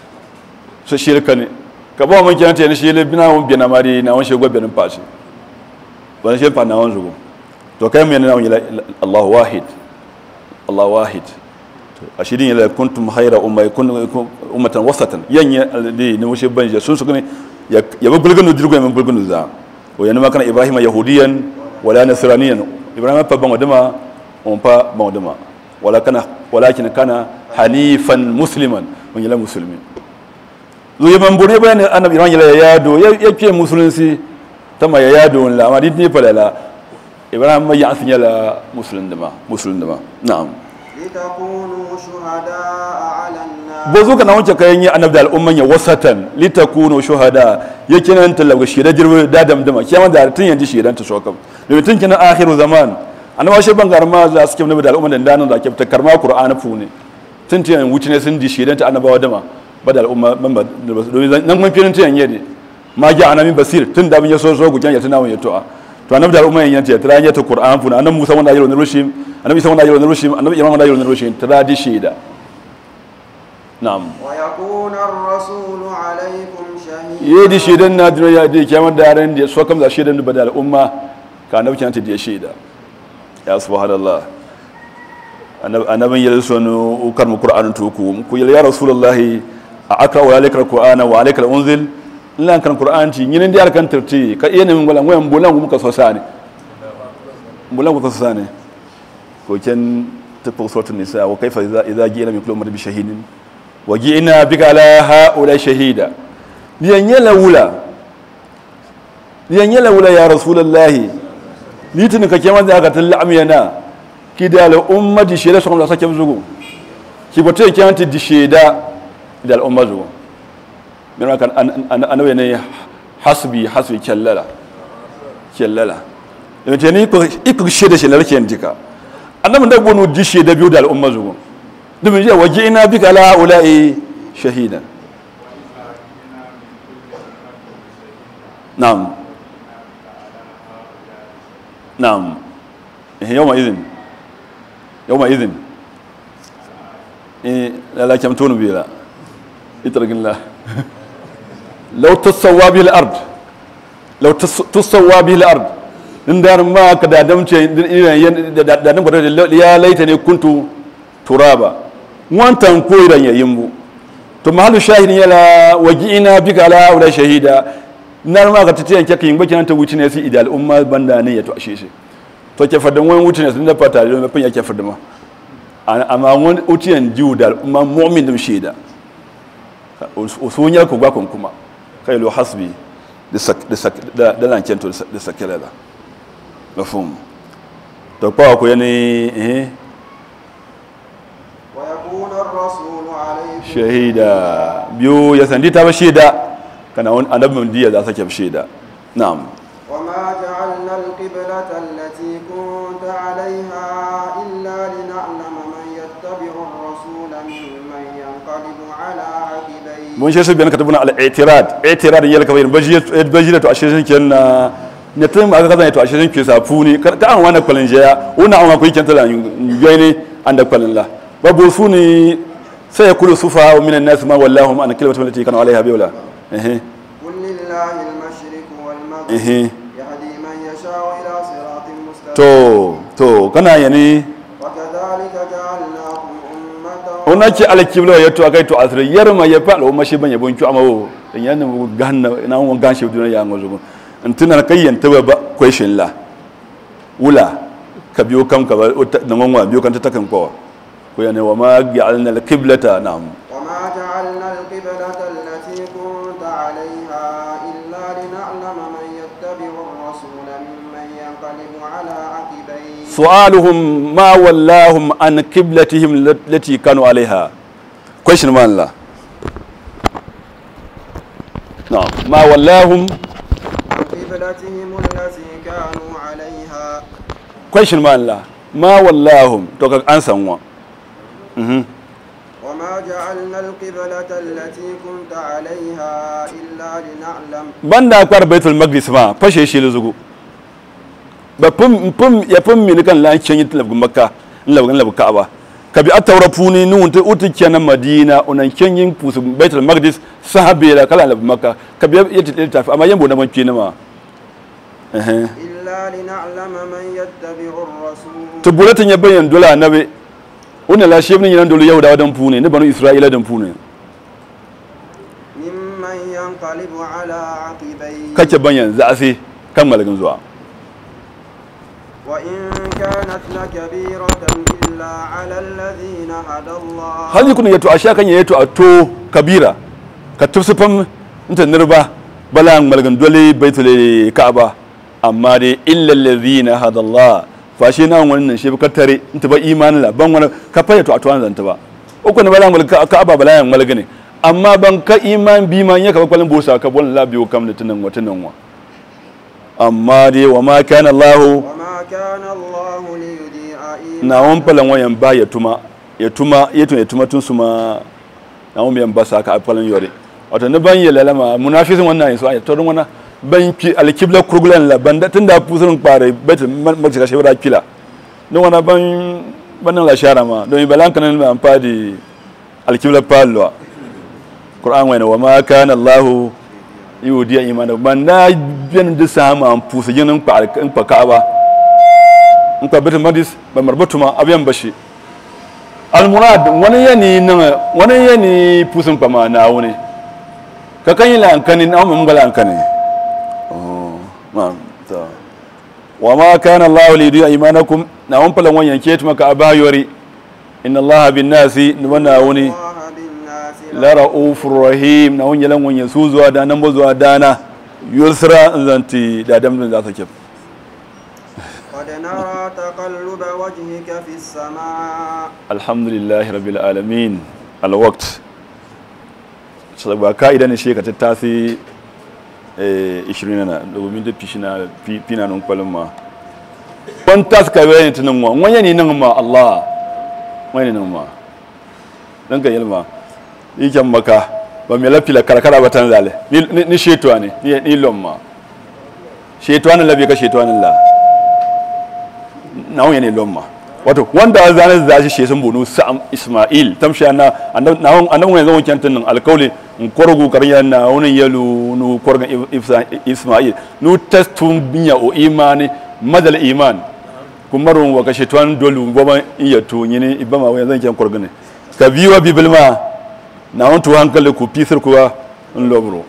so shirka ne ka ba mun kenan tayani shi le bina won bina mari na won shego benin pasi ba shi fa na won zugu to kai mun na won ila Allah wahid Allah wahid to ashidin ila kuntum khayra umma kun ummatan wasatan yanya alladhi ne wushe banje sun sukuni ya ya bulgunu dirgo ya bulgunu za wa yana makana ibrahima yahudiyan wala nasraniyan ibrahima fa ban wadama on fa ban wadama wala kana walakin kana hanifan musliman mun yala muslimin zo yaman bune bayan annabi ibrahim yala yado ya ke musulunci tama ya yado la ma dit ne falala ibrahim ma ya asinya la muslim dama muslim dama na'am لتكونوا شهداء على الناس bozo kana wanke kayan yi annabi da al'umman ya wasatan litakunu shuhada yake nan talaga shida jirbi da damdama kiyama da tun yanzu shidan ta shokam domin tun kina akhiru zaman annabi shi bangar ma za su kiyama da al'umman da danan da ke ta karma qur'ani fu ne tun tun wuce ne sun di shidan ta annabawa dama ba da al'umma ban ba domin nan mun firin tun yanye ma ja annabi basir tun da mun ya so so gujan ya tana mun ya to'a to annabi da al'umman yan ta tara ya ta qur'an fu annabi musa wanda yaro ne rushim annabi isa wanda yaro ne rushim annabi imam wanda yaro ne rushim tara di shida na'am ويكون الرسول عليكم شهيدا yedi shedan na dino ya de kyamar da ran da so kam da shedan da da umma ka annabi kan ta da sheda ya subhanallah annabi annabin yalla sonu ukar mu qur'anun to ku ku ya rasulullahi a akra wa alayka alqur'ana wa alayka unzil lan kan qur'an ti nyinin da kan tirti ka iya min golan wayan bulan mu ka so sane bulan ku so sane ko ken ta suratul nisa wa kaifa idza idza ji'na min kulli bi shahidin wa ji'na bika ala haula shahida liyan yala wula liyan yala wula ya rasulullahi litin ka keman da aka talla amyana ki da al ummati sheda so da sake zugo ki bote ki anti di sheda da al umma zugo min kan anawe ne hasbi hasbi kallala kallala da ce ni ko iko sheda sheda ke ndika annabi da gonu di sheda biyu da al umma zugo dumin je waje ina bika la ulai shahidan نعم نعم يومئذ يومئذ إيه لا كم تون بيلا اترك الله لو تسوى به الأرض law tusawwa bihi al-ard in dar ma ka da damce da da nan gwada ya laita ne kuntu turaba wantan koiran yayin bu to mahallu shahidin yala waji'ina bika ala aula shahida nar ma ka tatiyan ke kin bakin ta wuce ne sai idal umma banda ne ya to ashe shi to ke fadan wani wuce ne sun da fata da mafin yake fadama amma wani utiyan jiwu da umma mu'min dum shaida usunyar ku gwakon kuma kai lo hasbi da da lancen to da sakela da mafhum to kwa ku yani eh ويكون الرسول عليكم shahida biyu ya sandi ta ba shaida kana wani annabin diya za sake shaida na'am وما جعلنا القبلة التي كنت عليها إلا لنعلم من يتبع الرسول ممن ينقلب على عقبيه mun shi su biyan ka tabuna al-i'tirad i'tirad yalla ka bayin bajira to ashirin ken na ne tun aka kaza to ashirin ke safu ne ka an wani kwalin jaya una an akwai kenta da yoyi an da kwalin la babu su ne sai ya kulu sufa wa minan nas ma wallahu an kalimatu allati kana alaiha biwla eh قل لله المشرق والمغرب eh يهدي من يشاء إلى صراط مستقيم to to kana yani وكذلك جعلناكم أمة ona ki alkibla ya to akai to asir yarma ya fa al'umma shi ban yabon ki amawo dan yana mu ganna na won gan shi duniya ya ngozo in tuna kayyan ta ba question la wula ka biyo kan ka ba da manwa biyo kan ta takan ko ko yana wa ma ja'alna al-qiblata na'am وما جعلنا القبلة التي كنت عليها إلا لنعلم من يتبع الرسول ممن ينقلب على عقبيه su'aluhum ma wallahum an qiblatihim allati kanu alaiha question man la na'am ma wallahum عن قبلتهم التي كانوا عليها question man la ma wallahum to ka an sanwa mhm وما جعلنا القبلة التي كنت عليها إلا لنعلم banda kwar baitul maqdis ma fashe shi luzugu ba pum pum ya pum mi kan lan chen yit labu makka labu labu ka'aba ka bi atawra puni nun ta uti kenan madina unan chen yin pusu baitul maqdis sahabe la kala labu makka ka bi yit tafi amma yambo na man kina ma eh إلا لنعلم من يتبع الرسول to bulatin ya bayan dola nabe wannan la shebnin yan dole yau da wadan pune ne banu isra'ila dan pune ممن ينقلب على عقبيه kake banyan za a sai kan malagin zuwa وإن كانت لكبيرة إلا على الذين هدى الله hali kun yato a sha kan yato a to kabira ka tufsufan inta nirba bala malgan dole baitul ka'aba amma dai illa allazina hadallah fa shi nan wannan shi ka tare inta ba imanin la ban wani ka fa yato a to an zanta ba uku ne bala malgan ka'aba bala yan malgane amma ban ka iman bi man ya ka kwalin bosa ka bon la biyo kam da tunan watan nan wa amma dai wa ma kana allah وما كان الله ليضيع إيمانكم na wan falan wayan ba ya tuma ya tuma ya tuma ya tuma tun suma na wan yan ba sa ka falan yore wato ne ban ya lalama munafisin wannan yin so ay torun wana ban ki alkibla kurgulan la banda tunda fusun pare bet makka shi wara kila don wana ban ban la shara ma don balan kan ma amfadi alkibla pallo qur'an wa wa ma kana allah yudiya imana banda biyan da sama an fusa jinin pa in pa ka'aba in ka bitin madis ba marbatu ma abiyan bashi almurad wani yani nan wani yani pusin kama na wuni ka kan yi lankani na mun bala lankani oh ma ta wa ma kana allah li yudiya imanakum na won falan wanyan ke tuma ka abayori inna allah bin nasi wana wuni الله بالناس la raufur rahim na won yalan wanyan su zuwa da nan ba zuwa dana yusra zanti da damdin za ta kif قد نرى تقلب وجهك في السماء الحمد لله رب العالمين الوقت ba ka'ida ne shi ka tattasi 20 na domin da fishi na fina nan kwalin ma wani tas ka bayan tunan wa wani ne nan ma Allah wani nan ma dan ka yalma yikan maka ba mai lafila karkara ba tan zale ni shetuwa ne ni lomma shetuwa ne labi ka shetuwa ne la na wani ne lomma wato wanda zane za shi shesun bunu sa'am isma'il tamshi na annabi wani zama kyantin nan alkauli n korgu kariya na wani yalu nu korgan isma'il nu testun binya o imani madal iman kumarun wa kashe tuwan dolu goma iya to nyini ibama wa zan kyan korgane ka biwa bibilma na wani tuwa hankali ku fisir kuwa in lobro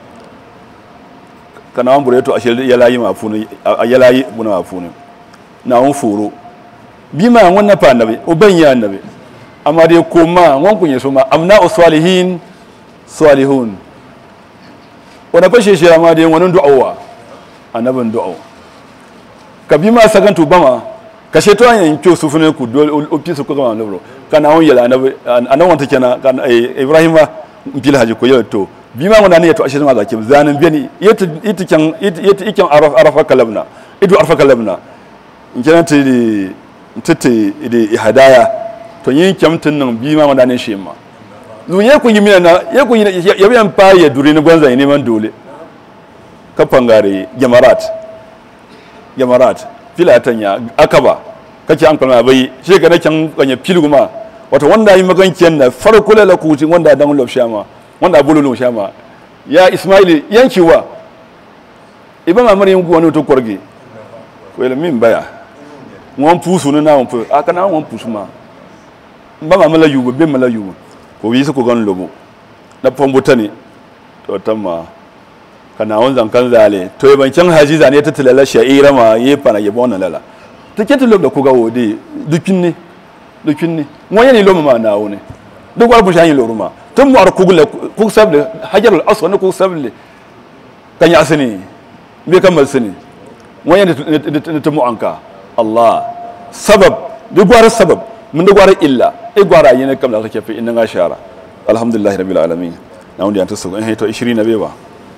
kana wani bureto a shi yalayi mafuni a yalayi buna mafuni na wani foro bima wani na fa annabi uban ya annabi amma dai koma wani kunye su ma amna usalihin salihun wani fashe shi amma dai wani du'awa annabin du'awa ka bi ma sakan tu bama ka she to yan kyo su fune ku dole opi su ko ga lobro kana won yala annabi anan wanta kenan kan ibrahim ma bil haji ko yau to bi ma wani ne to ashe ma zaki zanin beni yata ita kan yata ikan araf arafa kalabna idu arafa kalabna in kenan ti tete da hadaya to yin kyamtin nan bi ma wani ne shi ma zu ye kun yi mina na ye kun yi ya biyan pa ya duri ni gwanza ne man dole ka fangare jamarat jamarat filatan ya akaba kake an kalma bai shi ga nakan kanya filguma wato wanda yi magankiyan na farko la kuti wanda dan lob shama wanda bululu shama ya ismaili yankiwa iba ma mari yanku wani to korge ko ila min baya won pusu na won pu aka na won pusu ma ba ma mala yugo be mala yugo ko wi su ko gan lobo na pombuta ne to tamma kana won zankan zale to ban can haji zane ta tilala sha'ira ma yi fana yabo wannan lala to ke tulo da ku ga wode dukin ne dukin ne won yani lo ma na wone duk war bu shayin lo ruma tun mu ar kugula ku sable hajarul aswad ku sable kan ya asini be kan mal sini won yani ta mu anka Allah sabab duk war sabab mun da gwara illa e gwara yana kam da kake fi inna ga shara alhamdulillah rabbil alamin na wanda ta so in to 20 na beba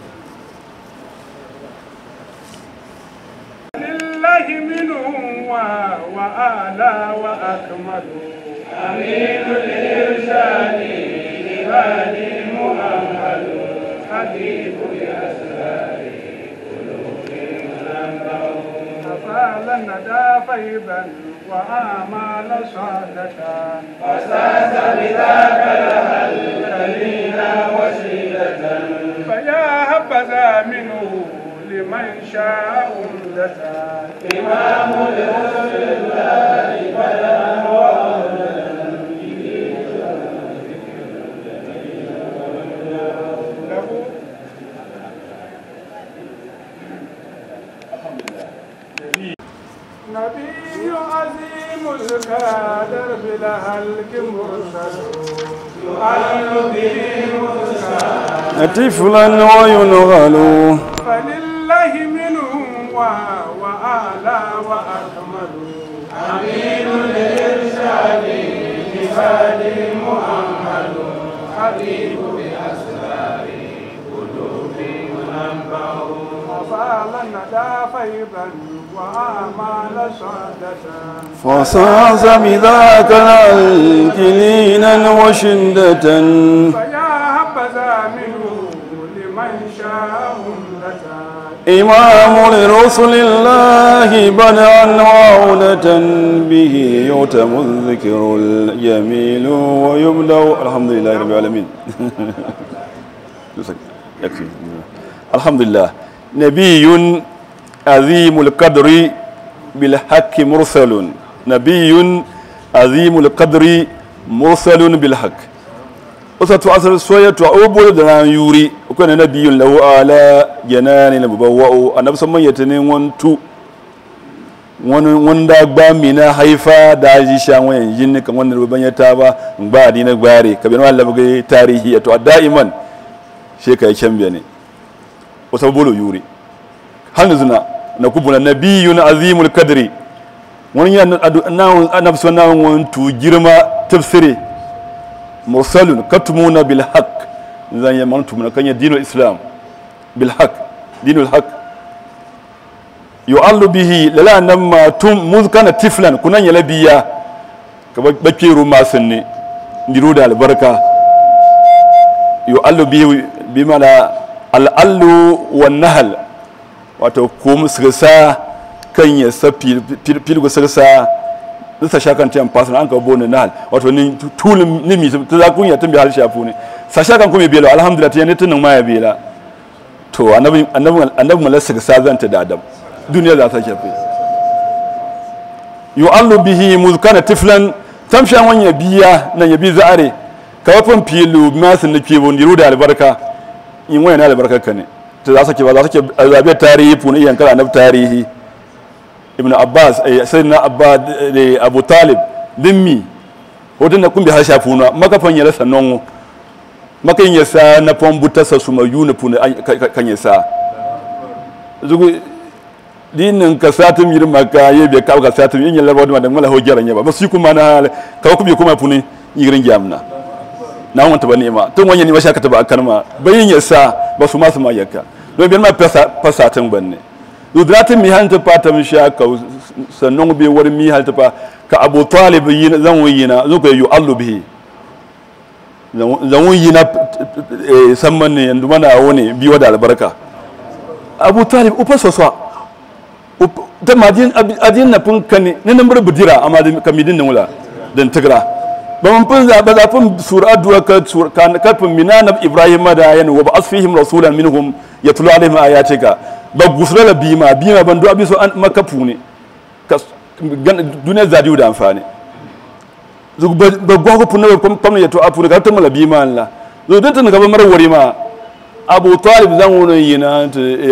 لله منهم وأعلى وأكمل أمين الإرشاد لبالي مؤهل حبيب الأسرار قلوب منبه أفعل الندى فيبا وآمال صادة فساس بذاك لها الكلينا وسيلة فيا هبذا منه لمن شاء أمدة إمام لرسل الله بلغا نبي عظيم الكادر بلا هلك مرسل يعلم به مرسل طفلا وينغل فلله منهم وأعلى وأكمل أمين الإرشاد لبالي مؤمل حبيب بأسرار قلوب منبه وفعل الندى فيضا وآمال صعدة فصاص بذاك الكلينا وشدة فيا هبذا منه لمن شاء أمدة إمام لرسل الله بدعا وعودة به يتم الذكر الجميل ويبدأ الحمد لله رب العالمين يكفي الحمد لله نبي عظيم القدر بالحق مرسل نبي عظيم القدر مرسل بالحق wasatu asar soya to obolo da ran yuri ko ne nabiyun lahu ala janani na babawa'u annabi samman yatane wantu wani wanda gba mina haifa da ji sha wayan yin kan wannan babban ya ta ba ba dina gbare ka bin Allah bugai tarihi to da'iman she kai chambe ne wasa bolo yuri hannu zuna na kubuna nabiyun azimul kadri wani ya na annabi sallallahu alaihi wasallam girma tafsiri mursalun katumuna bil haqq zan yi mantu mun kan dinul islam bil haqq dinul haqq yu'allu bihi lala nan ma tum muzkana tiflan kunan yala biya ka bakiru masunni ndiru da albarka yu'allu bihi bimana al'allu wan nahl wato kum sirsa kan ya sa filgo sirsa da sa shakan tiyan pasna an ka bone nal wato ni tulum ni mi ta za kun ya tambi hal shafu ne sa shakan kuma belo alhamdulillah tiyan ne tunan ma ya bela to annabi annabi annabi malasa sa zanta da adam duniya za ta shafe yu'allu bihi muzkana tiflan tamsha wanya biya nan ya bi za'are ka wafin filu masin na fiye ndiru da albarka in wani na albarka ka ne ta za su ke ba za su ke zabe tarihi funa iyan kala na tarihi ibn abbas sai na abba da abu talib dimmi hoton da kun bi har shafu na makafan ya rasa nongo makan ya sa na fambuta sa su ma yuna funa kan ya sa zugu dinin ka satum yir maka ye be ka ka satum yin yalla wadma da mala ho jaran ya ba basu kuma na ka ku bi kuma funi yirin jamna na wanta ba nema tun wanya ni mashaka ta ba kalma bayin ya sa ba su ma su ma yakka don bi ma fasa fasa tun banne dudratin mi hanta fata mi shaka sannan be war mi halta fa ka abu talib yin zan wayina zo ko yu allu bihi zan wayina samman ne yanzu mana wani biyo da albarka abu talib ufa soswa ta madin adin na fun kani ne nan bur budira amma da kamidin nan wala dan tigra ba mun fun za ba za fun sura addu'a ka kan kafin minana ibrahim da yan wa ba asfihim rasulan minhum yatlu alaihim ayatika ba gusura la bima bima ban do abiso an makafu ne ka duniyar zadiu da amfani zug ba gwago fun na pam ya to afu ga ta mala bima Allah zo dan tan gaba marar wari ma abu talib zan wani yi na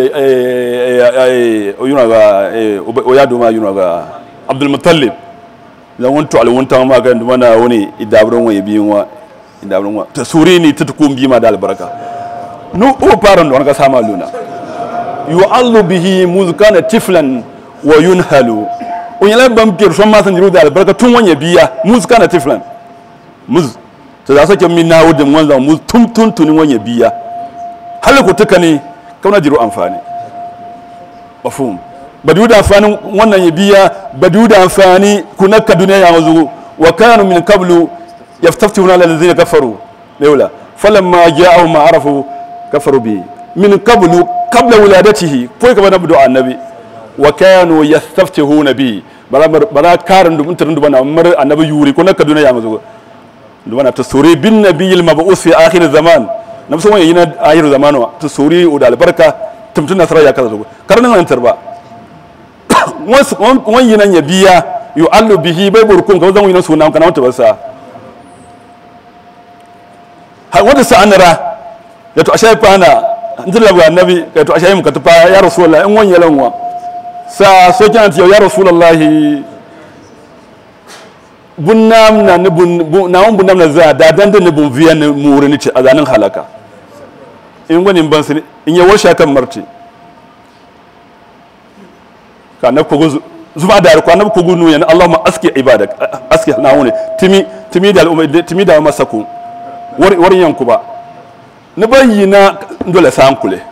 yuna ga o ya doma yuna ga abdulmutallib zan wani tuwal wani tawa maka da mana wani idabirin wa biyun wa idabirin wa ta suri ni ta tukun bima da albarka nu o faran da wani ka sama luna yu'allu bihi muzkana tiflan wa yunhalu on yala bam kir son ma san jiru da albarka tun wanya biya muzkana tiflan muz ta za sake min nawo da wanzan muz tun tun tun wanya biya hali ku tuka ne kauna jiru amfani mafhum ba da amfani wannan ya biya ba da amfani ku nakka duniya ya mazu wa kanu min qablu yaftafuna ala alladhina kafaru laula falamma ja'ahu ma arafu kafaru bi min qablu qabla wiladatihi ko ka bana budu annabi wa kanu yastaftihuna bi bara bara karin dum tarin dum na mar annabi yuri ko nakka duniya ya mazu dum na tasuri bin nabiyil mab'us fi akhir zaman na musamman yayi na ahiru zamanu ta sori da albarka tumtun nasara ya kaza zuwa karnin nan tarba wani yi nan ya biya yu allu bihi bai burkun ka zan yi nan suna kana wata basa har wata sa'anara ya to ashai fana ndin labu annabi ya to ashai muka tafa ya rasulullah in wani yalanwa sa so kana tiyo ya rasulullah bunnam na ni bun na won bunnam na za da dan da ni bun viyan ni muri ni ci azanin halaka in wani ban sini in ya washa kan marti ka na kogo zuba da ko na kogo nu yana Allahumma aski ibadak aski na woni timi timi da al'umma timi da masaku war war yanku ba ni bayyina dole san kule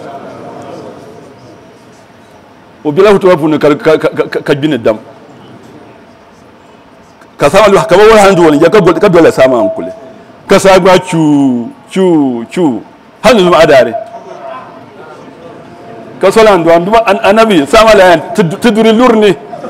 o bilahu tawafun ka ka bin dam ka sama lu ka bawar handu wani ya ka dole sama an kule ka sa gba chu chu chu hannu zuma adare ka sola andu andu annabi sama la yan tuduri lurni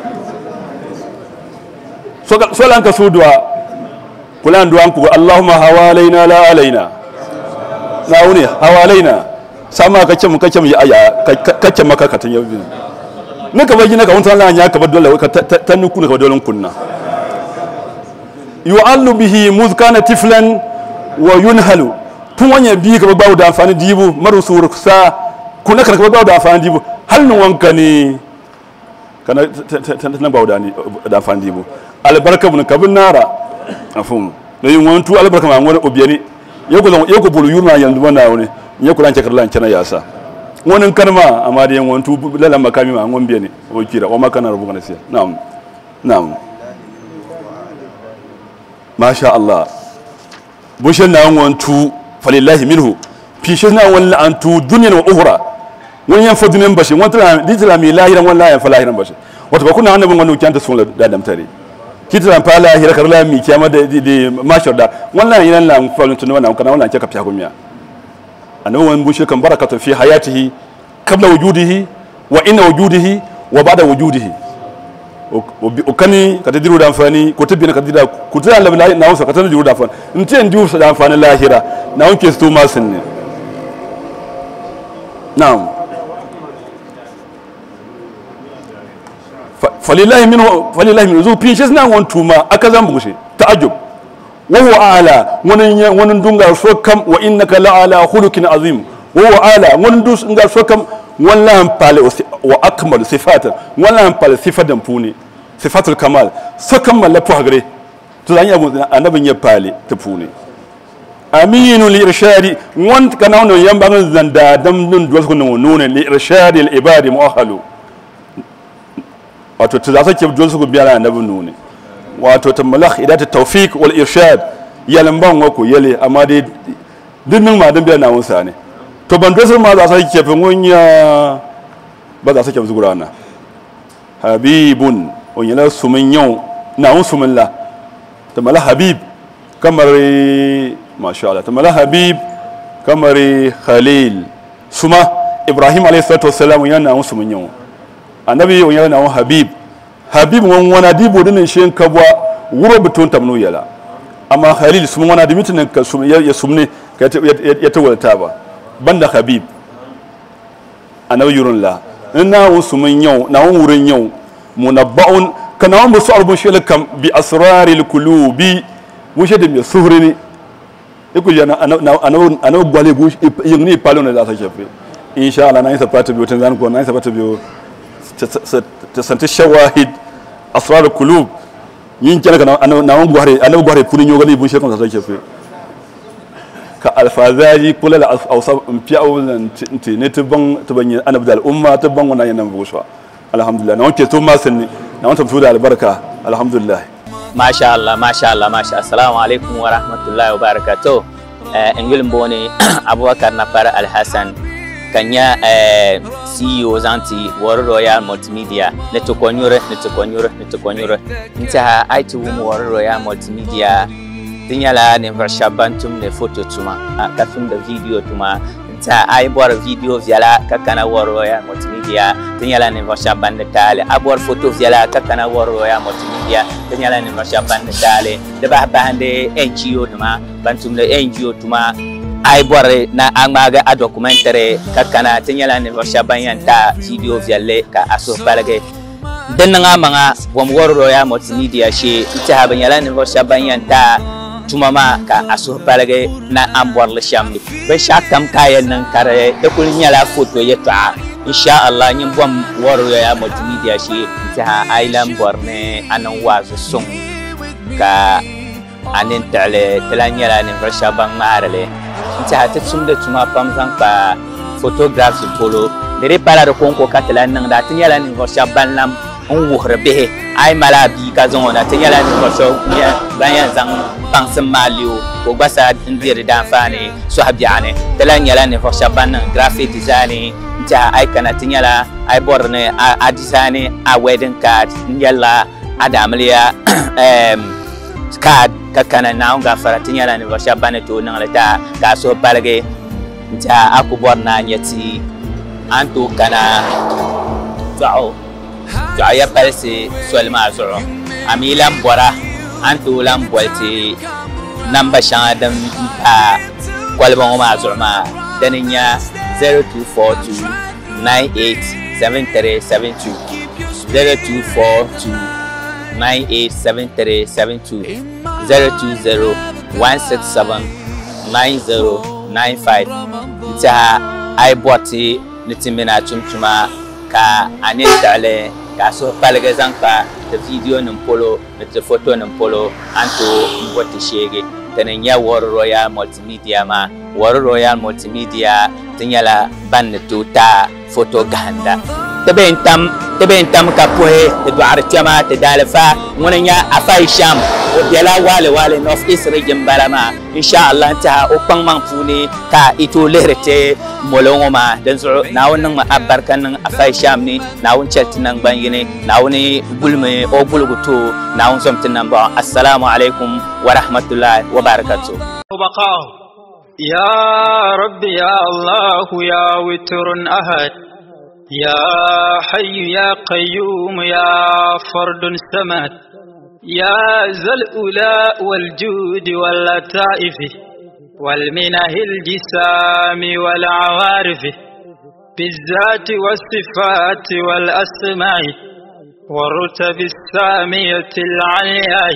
sola ka sudwa kula andu an ku allahumma hawalaina la alaina na wuni hawalaina sama ka ce mu ka ce mu aya ka ce maka ka tan yabi ne ka bayyana ka wanta Allah ya ka bar dole ka tanuku ne ka dole kunna yu'allu bihi muzkana tiflan wa yunhalu tun wanya bi ka bawo da amfani dibu maru sur sa kuna ka bawo da amfani dibu hal nun wanka ne kana tan bawo da ni da amfani dibu albarka bun kabin nara afun da yin wantu albarka ma wani obiyani yako zan yako bulu yurma yanzu bana wani yako lan cakar lan cana yasa wannan kalma amma da yin wantu lalan makami ma ngon biyani o kira o makana rubu kana siya na'am na'am masha Allah bushin na wantu falillahi minhu fishin na wani antu duniyan wa uhura wani yan fa duniyan bashi wani tana ditila mai lahiran wani lahiran fa lahiran bashi wata ba kuna annabin wani kyanta sun da damtare kitran fa lahira kar la mi kiyama da da mashar da wannan yana la falun tun wannan kana wannan kika fiya gumiya annabi wani bushe kan barakatun fi hayatihi qabla wujudihi wa inna wujudihi wa ba'da wujudihi o kani ka ta diru da amfani ko ta bina ka dira ku ta Allah na wasa ka ta diru da amfani in ce in diru da amfani lahira na wanke su ma sun ne na'am falilahi minhu falilahi minhu zo fi shi suna wani tuma aka zan bushe ta'ajjub wa huwa ala wani wani dunga so kam wa innaka la ala khuluqin azim wa huwa ala wani dunga so kam wallan pale wa akmal sifatan wallan pale sifatan puni sifatul kamal so kam la pohagre to zan yabu annabin ya pale ta puni aminu li irshadi wan kana wannan yamban zanda dam dun duwas kun nuna li irshadi al ibadi mu'ahalu wato ta zasa ke duwas kun biya annabin nune wato ta malakh idat tawfiq wal irshad yalan wako yale amma dai dinnin ma dan biya na wunsa ne to ban duwas ma za sa ke fin wunya ba za sa ke zugurana habibun on yala sumin yau na wun sumin la ta malakh habib kamar masha Allah tamala habib kamari khalil suma ibrahim alayhi salatu wassalam yana musu mun yawo annabi yon yana wa habib habib won wana dibo dinin shen kabwa wuro butun tamnu yala amma khalil suma wana dimitin ka sum ya sumne ka ya tawalta ba banda habib annabi yurun la ina wa sumun yawo na wurin yawo munabba'un kana wa musu arbun shi kam bi asraril qulubi wushe da mai suhuri ne iku jana ana gwale gu yin ni palo ne da ta shafe insha Allah na yi sabata biyo tun zan ko na yi sabata biyo ta santi shawahid asrar kulub yin kira kana na wan gware ana gware punin yogali bun shekon ta shafe ka alfazaji kula da ausa fi awulan ne tuban tuban annabi da al'umma tuban wannan yana buswa alhamdulillah na wanke to ma sanni na wanta fito da albarka alhamdulillah masha Allah masha Allah masha assalamu alaikum wa rahmatullahi wa barakatuh eh ngil mboni abubakar napar alhasan kanya eh CEO zanti War Royal Multimedia ne to konyure ne to konyure ne to konyure nta aiti wumu War Royal Multimedia tinyala ne vershabantum ne photo tuma kafin da video tuma nta ai bor video viala kakana War Royal Multimedia tinyala ne vershaban tale abor photo viala kakana War Royal Multimedia tinyala ne vershaban tale da ba bande NGO tuma bantum ne NGO tuma ai bore na angmaga a documentary kakana tinyala ne vershaban yanta video vialle ka aso balage den nga manga wam War Royal Multimedia she ita haban yala ne vershaban yanta tuma ma ka aso palage na ambor le shamni be shakam kayan nan kare da kul nyala photo ya ta insha Allah nyin bom woro ya multimedia shi ta island borne anan wazo sung ka anin tale tala nyala ni rasha bang marale ta ta sum da tuma pam san pa photography polo dere para da konko ka tala nan da tin yala ni rasha ban lam n wuhiri bihi a yi mala bia ka zaŋ o na ti nyɛla ninvuɣu so ban yɛn zaŋ baŋsim maa leo ka o gba sa n diri danfaani sɔhi biɛɣu ni ti la nyɛla ninvuɣu shɛba ban niŋ graphic design n tiɛha a yi kana ti nyɛla a yi bɔri ni a design a wedding card n yɛlla a daamiliya card ka kana naawun gafara ti nyɛla ninvuɣu shɛba ban ni tooi niŋli ta ka a suhi paligi n tiɛha a ku bɔri na nyɛ ti a ni tooi kana dɔɣu dɔɣu ya palisi soli maa zuɣu a mi lan bɔra a ni tooi lan bɔli ti namba shɛŋa din pa kɔliba ŋɔ maa zuɣu maa di ni nyɛ 0242 987372 0242 987372 020 167 9095 ntiha a yi bɔri ti ni ti mina tumtuma ka a ni taɣali ka suhu paligi zaŋ kpa ti viidiyo nim polo ni ti foto nim polo an tooi n bo ti sheegi ti ni nyɛ wari royal multimedia maa wari royal multimedia ti nyɛla ban ni tooi taa foto gahinda ti bee n tam ti bee n tam ka puhi ti dɔɣiri kpɛma ti daalifa ŋuni nyɛ afa isham o biɛla waali waali north east region bala maa inshallah n tiha o kpaŋmaŋ puuni ka i tooi lihiri ti molo ŋɔ maa din zuɣu naawuni niŋmi abarika niŋ afa isham ni naawuni chɛli ti nangban yini naawuni gulimi o gulgu too naawuni zɔm ti nambɔɣu assalamu alaikum wa rahmatullahi wa barakatuh وبقاه يا رب يا الله يا وتر أحد يا حي يا قيوم يا فرد السماد يا ذا الأولاء والجود واللطائف والمنه الجسام والعوارف بالذات والصفات والأسماء والرتب السامية العلياء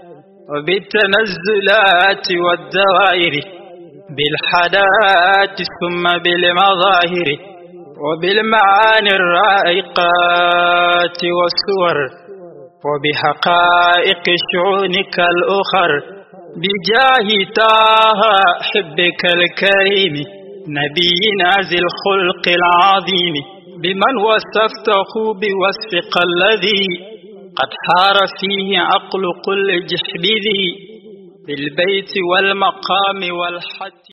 وبالتنزلات والدوائر بالحدات ثم بالمظاهر وبالمعاني الرائقات والصور وبحقائق شعونك الأخر بجاه طه حبك الكريم نبينا ذي الخلق العظيم بمن وصفته بوصفك الذي قد حار فيه عقل كل جحد ذي بالبيت والمقام والحد